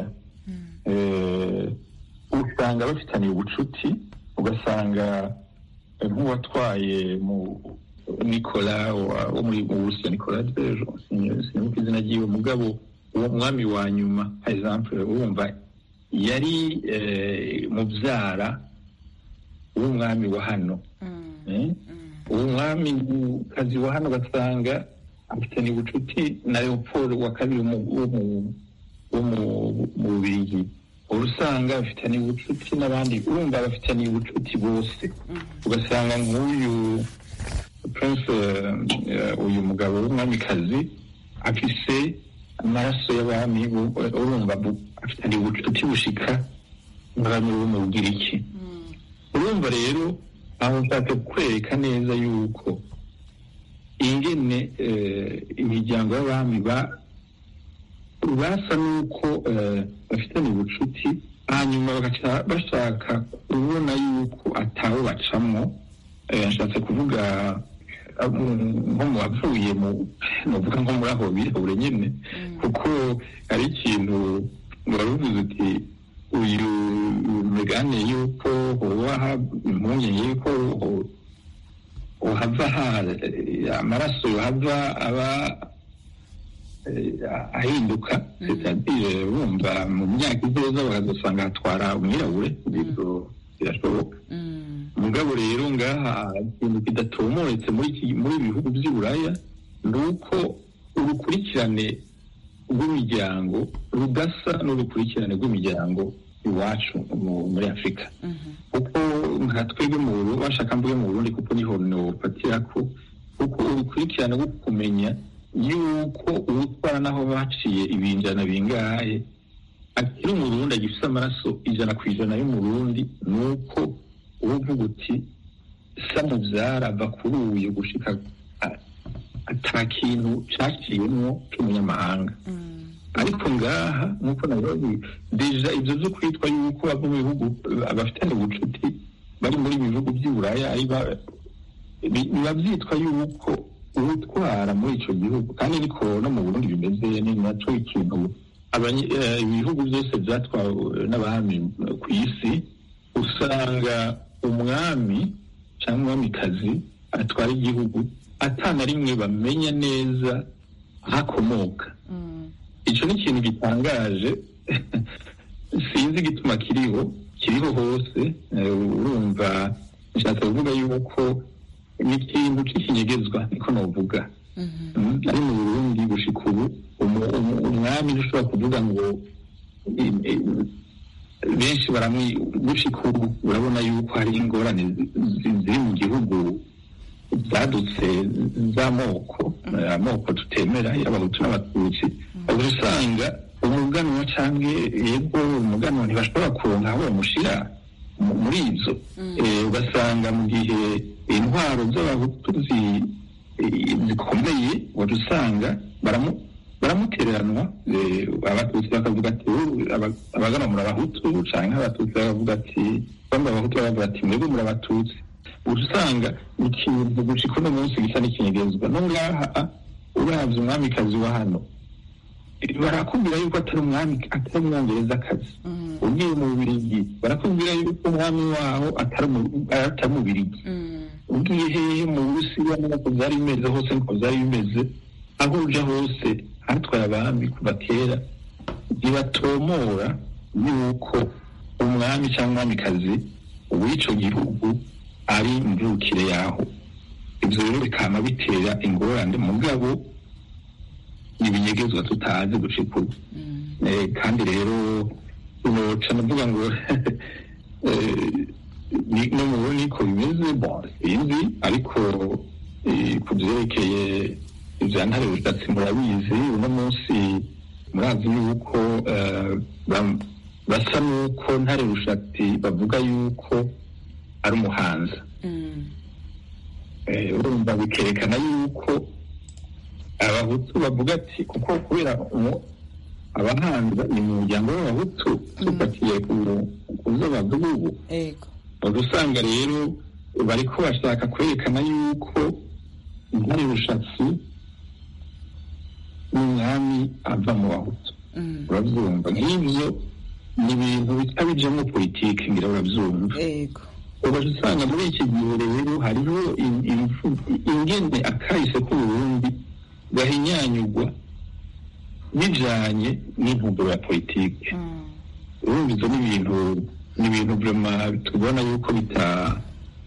eh, usanga bafitaniye ubucuti ugasanga eh, nk'uwatwaye mu nikola wa- wo muri mu burusiya nikola dejo sinibuka izina ryiwe mugabo uwo mwami wa nyuma par exemple urumva yari eh, mubyara w'umwami wa hano Eh? uwo mwami kazi wa hano ugasanga afitanye ubucuti na leopold wa kabiri wo mu- wo mu- wo mu bubirigi uba usanga bafitaniye ubucuti n'abandi urumva bafitaniye ubucuti bose ugasanga nk'uyu prince uyu mugabo w'umwamikazi afise amaraso y'abami urumva afitaniye ubucuti bushika n'abami bo mu bugiriki urumva rero aho nshatse kwereka neza yuko ingene imiryango y'abami basa n'uko bafitanye ubucuti hanyuma bagaca bashaka kubona yuko atawe bacamo nshatse kuvuga nko mu bavuye mu nuvuga nko muri aho birabure nyine kuko hari ikintu wari uvuze uti uyu megane yuko hoba impungenge yuko uhava amaraso yohava aba ahinduka bumva mu myaka izoza bakazasanga hatwara umwirabure ibyo birashoboka mugabo rero ngaha ikintu kidatomoretse muri ibi bihugu by'i buraya ni uko urukurikirane rw'imiryango rudasa n'urukurikirane rw'imiryango iwacu muri afurika kuko nka twebwe mu burundi bashaka mvuge mu burundi kuko niho nofatira ko kuko urukurikirane rwo kumenya yuko uwutwara naho baciye ibinjana bingahe akiri umurundi agifite amaraso ijana ku ijana y'umurundi ni uko uvuga uti samubyara ava kuri uyu gushika ata kintu caciyemwo c'umunyamahanga ariko ngaha nk'uko nabibazi deja ibyo byo kwitwa yuko bava mu bihugu abafitanye ubucuti bari muri ibi bihugu by'i buraya biba byitwa yuko ubutwara muri icyo gihugu kandi ariko no mu burundi bimeze ni nacyo ikintu ibihugu byose byatwawe n'abami ku isi usanga umwami cyangwa umwamikazi atwara igihugu atana rimwe bamenya neza aho akomoka icyo ni ikintu gitangaje sinzi igituma kiriho kiriho hose urumva nshatse kuvuga yuko ni ikintu cy'ikinyegezwa niko navuga ari mu burundi gushika ubu umwami ntushobora kuvuga ngo benshi gushika ubu urabona yuko hari ingorane ziri mu gihugu zadutse z'amoko amoko tutemera y'abahutu n'abatutsi uba usanga umuganwa cyangwa yego umuganwa ntibashobora kuronka aho bamushyira muri ibyo ugasanga mu gihe intwaro z'abahutu zikomeye wajya usanga baramutereranwa abatutsi bakavuga ati abagana muri abahutu cyangwa abatutsi bakavuga ati bamwe abahutu baravuga ati mwebwe muri abatutsi usanga ikintu gushika uno munsi gisa n'ikinyegezwa no ngaha uravye umwamikazi wa hano barakubwira yuko atari umwami atari umwongerezakazi ugiye mu bubirigi barakubwira yuko umwami waho atari umubirigi ugiye hehe mu burusiya nuko byari bimeze hose niko byari bimeze aho uja hose hatwaye abami kuva kera ntibatomora yuko umwami cyangwa umwamikazi w'ico gihugu ari imvukire yaho ibyo rero bikaba bitera ingorane mugabo ibinyegezwa tutazi gushika ubu kandi rero noca navuga ngo no mu burundi niko bimeze sinzi ariko ku byerekeye ibya ntare bushatsi murabizi uno munsi murazi yuko basa n'uko ntare bushatsi bavuga yuko ari umuhanzi urumva bikerekana yuko abahutu bavuga ati kuko kubera abahanza ni mu muryango w'abahutu tufatiye ku zo bavuga ubu usanga rero bariko bashaka kwerekana yuko intare rushatsi n'umwami ava mu bahutu urabyumva nk'ibyo ni ibintu bita bijemo politiki ngira urabyumva ubaje usanga muri iki gihe rero hariho ingene akahise k'uburundi gahinyanyugwa bijanye n'intumbero ya politiki urumva izo ni ibintu ni ibintu vrema tubona yuko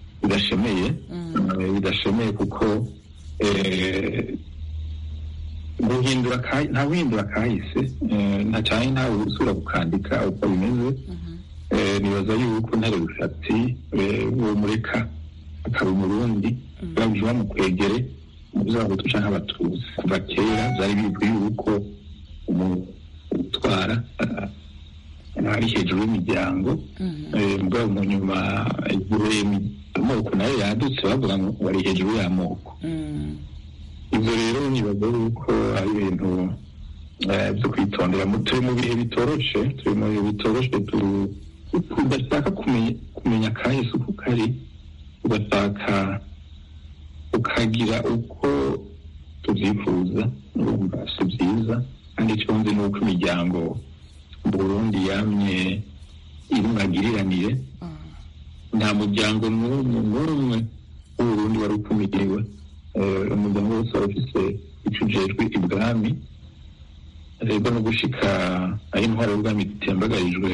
bidashemeye bidashemeye kuko guhindura kahi- nta guhindura kahise eh, nta cyane ntawe usubira gukandika uko bimeze Eh, nibaza yuko ntare rushatsi eh, uwo mureka akaba umurundi babuje bamukwegere mu by'abahutu canke abatutsi kuva kera byari bizwi yuko umu- utwara ah, ari hejuru y'imiryango Eh, mugabo mu nyuma igihe imi- amoko nayo yadutse bavuga ngo bari hejuru y'amoko Mm. ibyo rero nibaza yuko ari ibintu eh, byo kwitondera Mu- turi mu bihe bitoroshe turi mu bihe bitoroshe tu- tudashaka kumenya kumenya kahise uko kari ugashaka ukagira uko tubyifuza urumva si byiza kandi icyo nzi ni uko imiryango mu burundi yamye irunagiriranire nta muryango n'umwe n'umwe w'uburundi wari ukumiriwe Eh, umuryango wose wari ufise ico ujejwe ibwami rero no gushika aho intwaro y'ubwami itembagarijwe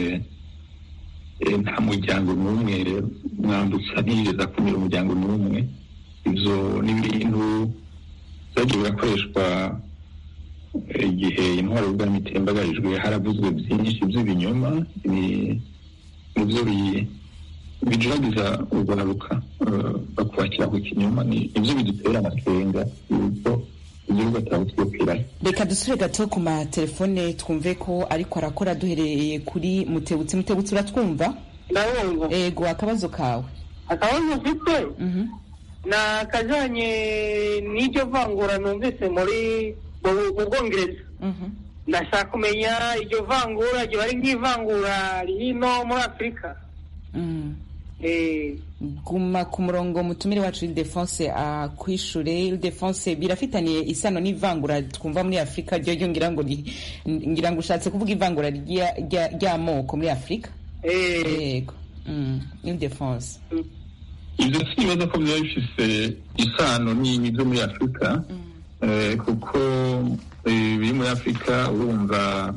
eh, nta muryango n'umwe mwambutsa ntiyigeze akumira umuryango n'umwe ivyo ni ibintu vyagiye birakoreshwa eh, igihe intwaro y'ubwami itembagarijwe haravuzwe vyinshi vy'ibinyoma ni- nivyo bi- bijuragiza urwaruka eh, bakwakira ku kinyoma ni ivyo bidutera amakenga yuko igihugu atawutwukirayo reka dusubire gato ku matelefone twumve ko ariko arakora duhereye kuri mutebutsi mutebutsi uratwumva ndabumva ego akabazo kawe akabazo mfite Mhm. ni akajanye n'iryo vangura numvise muri mu mu bwongereza Mhm. ndashaka kumenya iryo vangura ryo ari nk'ivangura rino muri afurika Mm. Eh, guma ku murongo mutumire wacu ildefonse akwishure ildefonse birafitaniye isano n'ivangura twumva muri afurika ryo ryo ngira ngo ri- ngira ngo ushatse kuvuga ivangura rya- rya- ry'amoko muri afurika eh, yego Mm. ildefonse ivyo sinibaza ko biba bifise isano n'ibintu vyo muri afurika eh, kuko eh, biri muri afurika urumva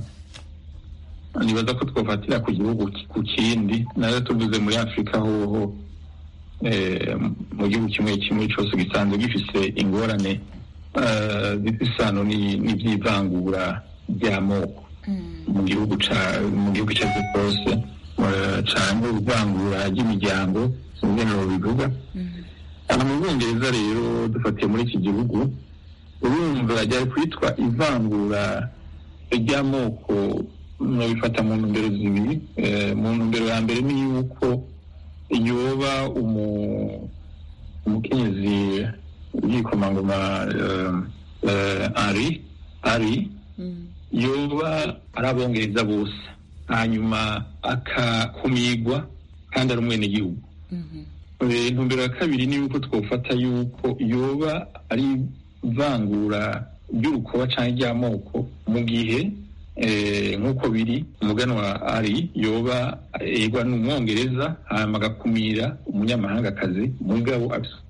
nibaza ko twofatira ku gihugu ki- ku kindi nayo tuvuze muri afurika hoho eh, mu gihugu kimwe kimwe cose gisanzwe gifise ingorane eh, zifise isano ni- n'ivy'ivangura ry'amoko mu gihugu ca mu gihugu icyo ari cyo cyose eh, canke ivangura ry'imiryango ingene bivuga aha mu bwongereza rero dufatiye muri iki gihugu urumva ryari kwitwa ivangura ry'amoko nobifata mu ntumbero zibiri Eh, mu ntumbero ya mbere ni yuko yoba umu- umukenyezi w'igikomangoma eh, eh, ari ari yoba ari abongereza bose hanyuma akakumigwa kandi ari umwenegihugu Eh, intumbero ya kabiri ni yuko twofata yuko yoba ari ivangura ry'urukoba canke ry'amoko mu gihe eh, nk'uko biri umuganwa ari yoba egwa n'umwongereza hanyuma agakumira umunyamahangakazi mugabo afise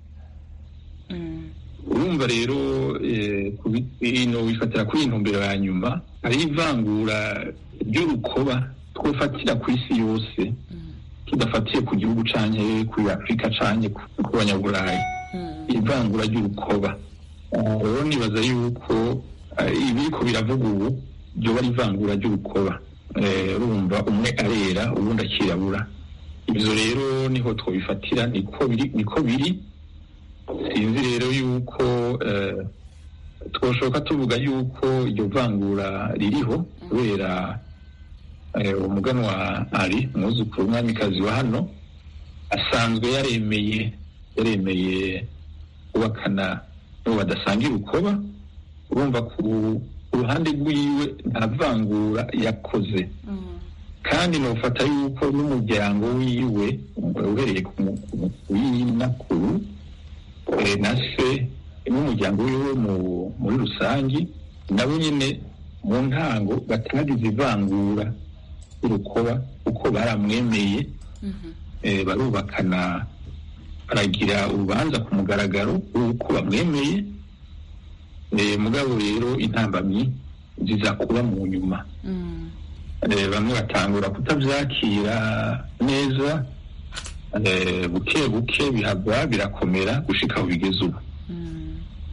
urumva rero eh, kubi- ino bifatira kuri iyi ntumbero ya nyuma hari ivangura ry'urukoba twofatira ku isi yose tudafatiye ku gihugu canke kuri afurika canke ku ku banyaburayi ivangura ry'urukoba Ah, rero nibaza yuko ah, ibiriko biravuga ubu ryoba ari ivangura ry'urukoba Eh, urumva umwe arera ubundi akirabura ivyo rero niho twobifatira niko biri niko biri sinzi rero yuko eh, twoshoka tuvuga yuko iryo vangura ririho kubera eh, umuganwa ari umwuzukuru w'umwamikazi wa hano asanzwe yaremeye yaremeye kubakana n'uwo badasangira urukoba urumva ku ku ruhande rwiwe nta vangura yakoze kandi nufata yuko n'umuryango wiwe uhereye ku mu- ku mu- w'inakuru eh, na se n'umuryango wiwe mu- muri rusangi nabo nyine mu ntango batagize ivangura y'urukoba kuko baramwemeye eh, barubakana baragira urubanza ku mugaragaro w'uko bamwemeye eh, mugabo rero intambamyi ziza kuba mu nyuma Eh, bamwe batangura kutabyakira neza eh, buke buke bihava birakomera gushika aho bigeze ubu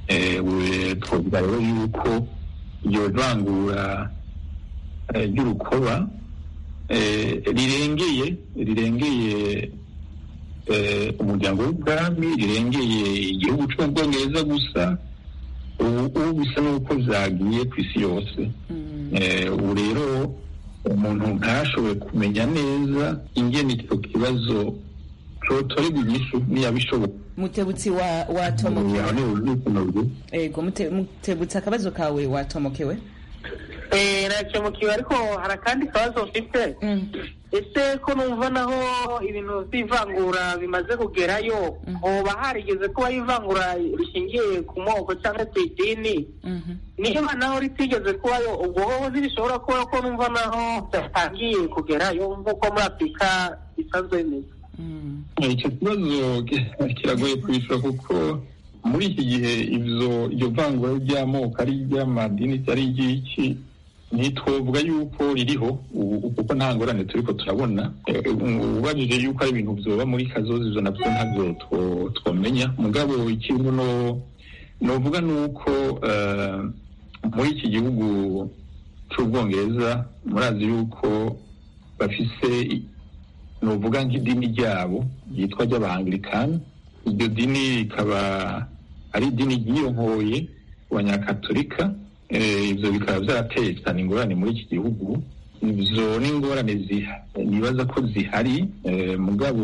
twavuga rero yuko iryo vangura ry'urukoba rirengeye rirengeye umuryango w'ubwami rirengeye igihugu cy'ubwongereza gusa ubu bisa n'uko byagiye ku isi yose ubu rero umuntu ntashoboye kumenya neza ingene icyo kibazo cotorerwa inyishu niyabishoboka mutebutsi wa watomokewe ego mutebutsi akabazo kawe watomokewe nakemukiwe ariko hari akandi kabazo mfite ese ko numva naho ibintu by'ivangura bimaze kugerayo hoba harigeze kuba ivangura rishingiye ku moko cyangwa ku idini niba naho ritigeze kubayo ubwo hoho ntibishobora kuba ko numva naho byatangiye kugerayo nk'uko muri afurika bisanzwe bimeze icyo kibazo kiragoye kwishyura kuko muri iki gihe ibyo iryo vangura ry'amoko ari iry'amadini ari iry'iki ntitwovuga yuko ririho kuko nta ngorane turi ko turabona ubajije yuko ari ibintu byoba muri kazozi izo nabyo ntabyo twamenya mugabo ikintu novuga ni uko muri iki gihugu cy'ubwongereza murazi yuko bafise novuga nk'idini ryabo ryitwa ry'abangirikani iryo dini rikaba ari idini ryiyonkoye ku banyakatolika ibyo bikaba byarateye cyane ingorane muri iki gihugu ibyo ni ingorane nibaza ko zihari mugabo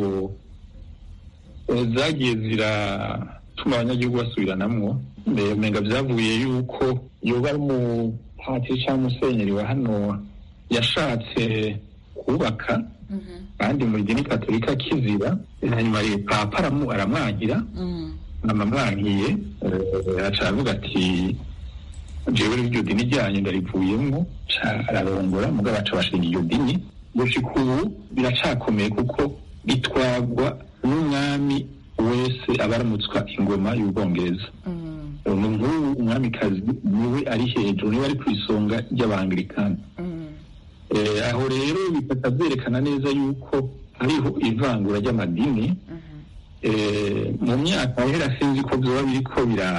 zagiye ziratuma abanyagihugu basubiranamwo umenga byavuye yuko yoba ari umupatiri cyangwa umusenyeri wa hano yashatse kubaka kandi muri dini katolika kizira hanyuma papa aramwagira amamwankiye aca aravuga ati jewe iryo dini ryanyu ndarivuyemo ararongora mugabo aca bashinga iyo dini gushika ubu biracakomeye kuko bitwagwa n'umwami wese aba aramutswa ingoma y'ubwongereza nk'ubu umwamikazi niwe ari hejuru niwe ari ku isonga ry'abangirikani aho rero bifata byerekana neza yuko hariho ivangura ry'amadini mu myaka yahera sinzi ko byoba biriko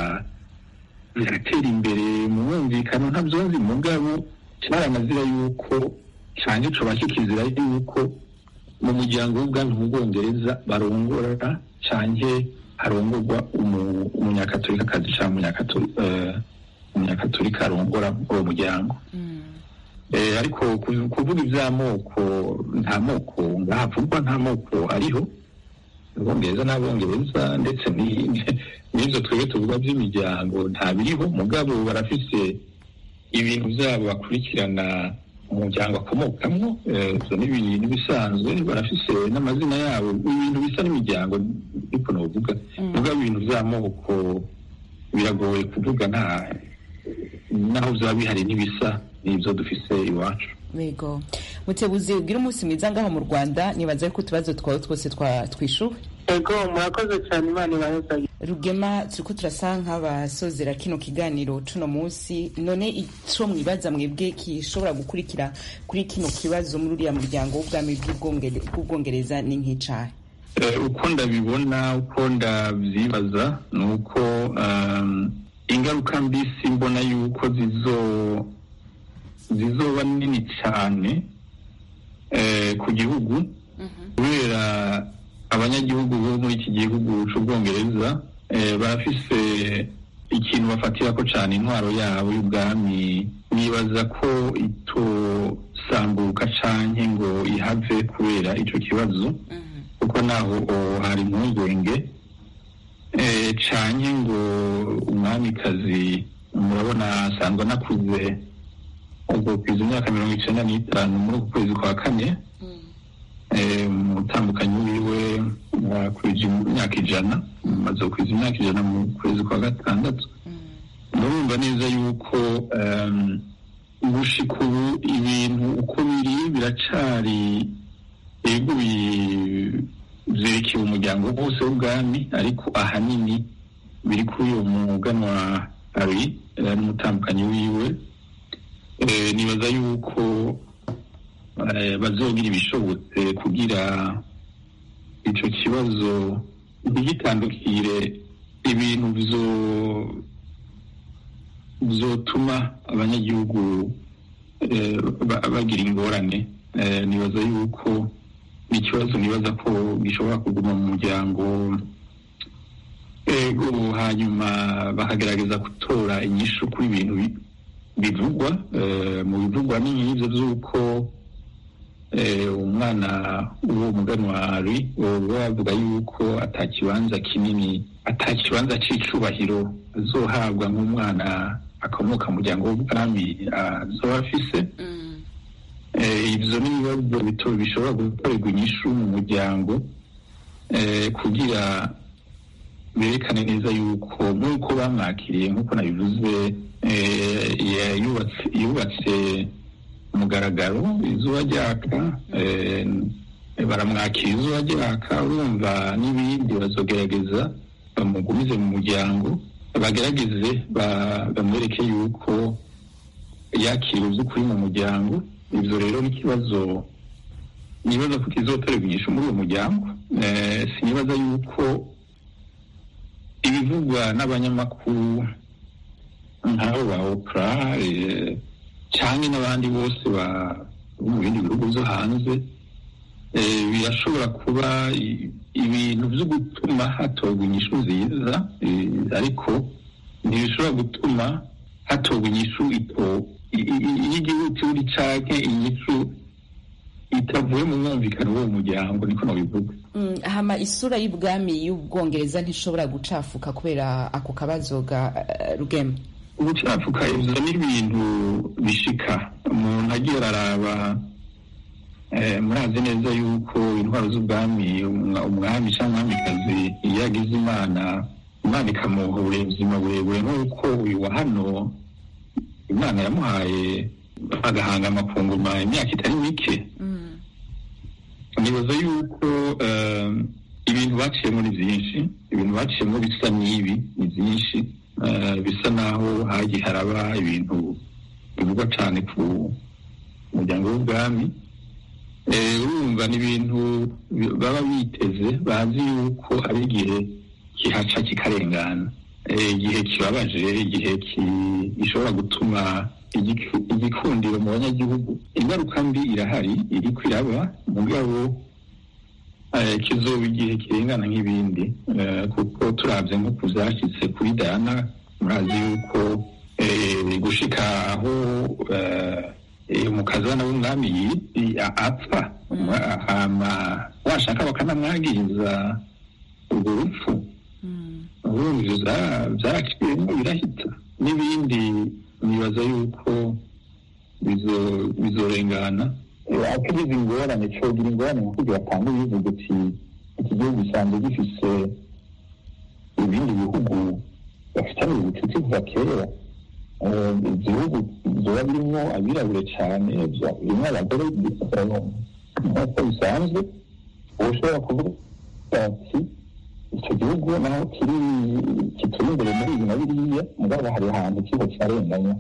biratera imbere mu mwumvikano ntabyonzi mugabo cyaranazira yuko cyane coba kikizira yuko mu muryango w'ubwami mu bwongereza barongora canke harongorwa umunyakatorikakazi cyangwa umunyakatorika arongora uwo muryango ariko kuvuga iby'amoko nta moko ngahavugwa nta moko ariho ubwongereza n'abongereza ndetse n'ibyo twebwe tuvuga by'imiryango nta biriho mugabo barafise ibintu byabo bakurikirana umuryango akomokamo ibyo n'ibisanzwe barafise n'amazina yabo ibintu bisa n'imiryango ariko navuga mugabo ibintu by'amoko biragoye kuvuga nta naho byaba bihari n'ibisa n'ibyo dufise iwacu yego mutebuzi ubwira umunsi mwiza ngaho mu rwanda nibaza ko utubazo twawe twose twishuwe yego murakoze cyane imana ibahezaye rugema turiko turasa nk'abasozera kino kiganiro cuno munsi none ico mwibaza mwebwe kishobora gukurikira kuri kino kibazo muri uriya muryango w'ubwami bw'ubwongereza ni nk'icahe uko ndabibona uko ndavyibaza ni uko ingaruka mbisi mbona yuko zizo zizoba nini cyane ku gihugu kubera abanyagihugu bo muri iki gihugu cy'ubwongereza barafise ikintu bafatira ko cyane intwaro yabo y'ubwami nibaza ko itosambuka canke ngo ihave kubera ico kibazo kuko naho hari impungenge canke ngo umwamikazi murabona asanzwe anakuze ubwo kwiza imyaka mirongo icenda n'itanu muri uku kwezi kwa kane umutambukanyi wiwe kwija imyaka ijana maze kwiza imyaka ijana mu kwezi kwa gatandatu murumva neza yuko gushika ubu ibintu uko biri biracari ego vyerekeye umuryango wose w'ubwami ariko ahanini biri kuri uwo muganwa hari n'umutambukanyi wiwe nibaza yuko bazogira ibishobotse kugira ico kibazo ntigitandukire ibintu zotuma abanyagihugu bagira ingorane nibaza yuko ni ikibazo nibaza ko gishobora kuguma mu muryango ego hanyuma bakagerageza gutora inyishu kuri ibintu bivugwa mu bivugwa ni nk'ibyo by'uko umwana w'uwo muganwari bavuga yuko atakibanza kinini atakibanza cy'icubahiro azohabwa nk'umwana akomoka mu muryango w'ubwami azoba afise ibyo ni ibibazo bito bishobora gukorerwa inyishu mu muryango kugira berekane neza yuko nk'uko bamwakiriye nk'uko nabivuze yubatse umugaragaro izuba ryaka baramwakira izuba ryaka urumva n'ibindi bazogerageza bamugumize mu muryango bagerageze bamwereke yuko yakira by'ukuri mu muryango ibyo rero n'ikibazo nibaza ko kizotorerwa inyishu muri uwo muryango sinibaza yuko ibivugwa n'abanyamakuru nk'abo ba opra cyangwa n'abandi bose bo mu bindi bihugu byo hanze birashobora kuba ibintu byo gutuma hatorwa inyishu nziza ariko ntibishobora gutuma hatorwa inyishu y'igihugu canke inyishu itavuye mu mwumvikano w'uwo muryango niko nabivuga hama isura y'ubwami y'ubwongereza ntishobora gucafuka kubera ako kabazo ga rugema ubucafuka ivyo ni ibintu bishika umuntu agiye araraba murazi neza yuko intwaro z'ubwami umwami cyangwa umwamikazi iyo yagize imana imana ikamuha ubuzima burebure nk'uko uyu wa hano imana yamuhaye agahanga amafunguro imyaka itari mike nibaza yuko ibintu baciyemo ni byinshi ibintu baciyemo bisa n'ibi ni byinshi bisa naho hagiye haraba ibintu bivugwa cyane ku muryango w'ubwami urumva ni ibintu baba biteze bazi yuko ari igihe kihaca kikarengana igihe kibabaje igihe gishobora gutuma igikundiro mu banyagihugu ingaruka mbi irahari iri kwiraba mugabo kizoba igihe kirengana nk'ibindi kuko turabye nko ku byashyitse kuri dayana murazi yuko gushika aho umukazana w'umwami apfa washaka bakanamwagiriza urwo rupfu urumva byaraciyemo birahita n'ibindi nibaza yuko bizorengana akigize ingorane cogira ingorane nko kugira atanga ibivuga ati iki gihugu gisanzwe gifise ibindi bihugu bafitanye ubucuti kuva kera igihugu biba birimo abirabure cyane birimo abagore nk'uko bisanzwe uba ushobora kuvuga ati icyo gihugu naho kiri kituri imbere muri ibi na biriya mugabo hari ahantu kiba cyarenganya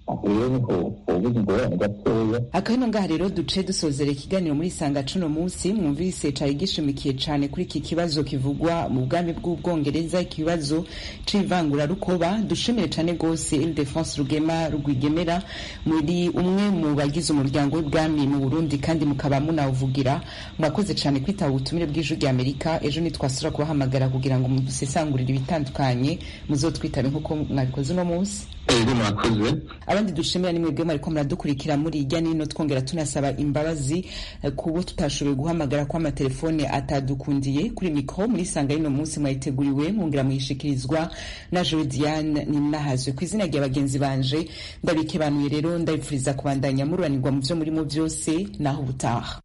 akabino ngaha rero duce dusozera ikiganiro muri sanga cuno munsi mwumvise cari gishimikiye cane kuri iki kibazo kivugwa mu bwami bw'ubwongereza ikibazo c'ivangurarukoba dushimire cane gose ildefonse rugema rwigemera muri umwe mu bagize umuryango w'ubwami mu burundi kandi mukaba munawuvugira mwakoze cane kwitaba ubutumire bw'ijwi rya amerika ejo nitwasura kubahamagara kugira ngo mudusesangurire ibitandukanye muzotwitabe nk'uko mwabikoze uno munsi ego mwakoze abandi dushimira ni mwebwe mwariko muradukurikira muri irya nino twongera tunasaba imbabazi kubo tutashoboye guhamagara ko amatelefone atadukundiye kuri mikro muri sanga rino munsi mwayiteguriwe mwongera muyishikirizwa na Joe Diane ninahazwe ku izina rya bagenzi banje ndabikebanuye rero ndabipfuriza kubandanya mururanirwa mu vyo murimo vyose naho ubutaha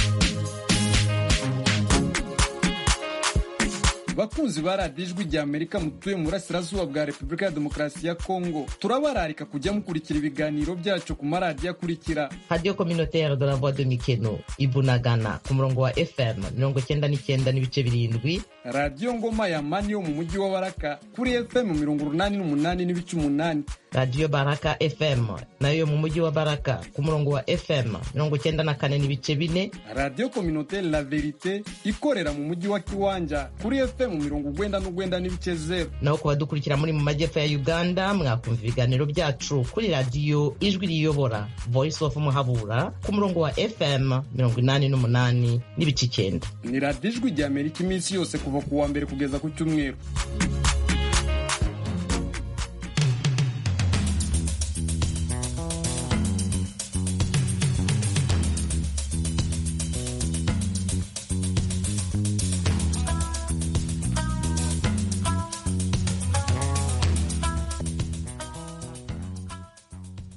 bakunzi ba radiyo ijwi rya amerika mutuye mu burasirazuba bwa repubulika ya demokarasi ya kongo turabararika kujya mukurikira ibiganiro byacu ku maradiyo akurikira radiyo communautaire de la voix de mikeno ibunagana ku murongo wa fm mirongo cyenda n'icyenda n'ibice birindwi radiyo ngoma ya mani yo mu mujyi wa baraka kuri fm mirongo urunani n'umunani n'ibice umunani radiyo baraka fm nayo yo mu mujyi wa baraka ku murongo wa fm mirongo cyenda na kane n'ibice bine radiyo kominotere la verite ikorera mu mujyi wa kiwanja kuri fm mirongo ugwenda n'ugwenda n'ibice zeru naho ku badukurikira muri mu majyepfo ya uganda mwakumva ibiganiro byacu kuri radiyo ijwi riyobora voice of muhabura ku murongo wa fm mirongo inani n'umunani n'ibice icyenda ni radiyo ijwi rya amerika iminsi yose kuva ku wa mbere kugeza ku cyumweru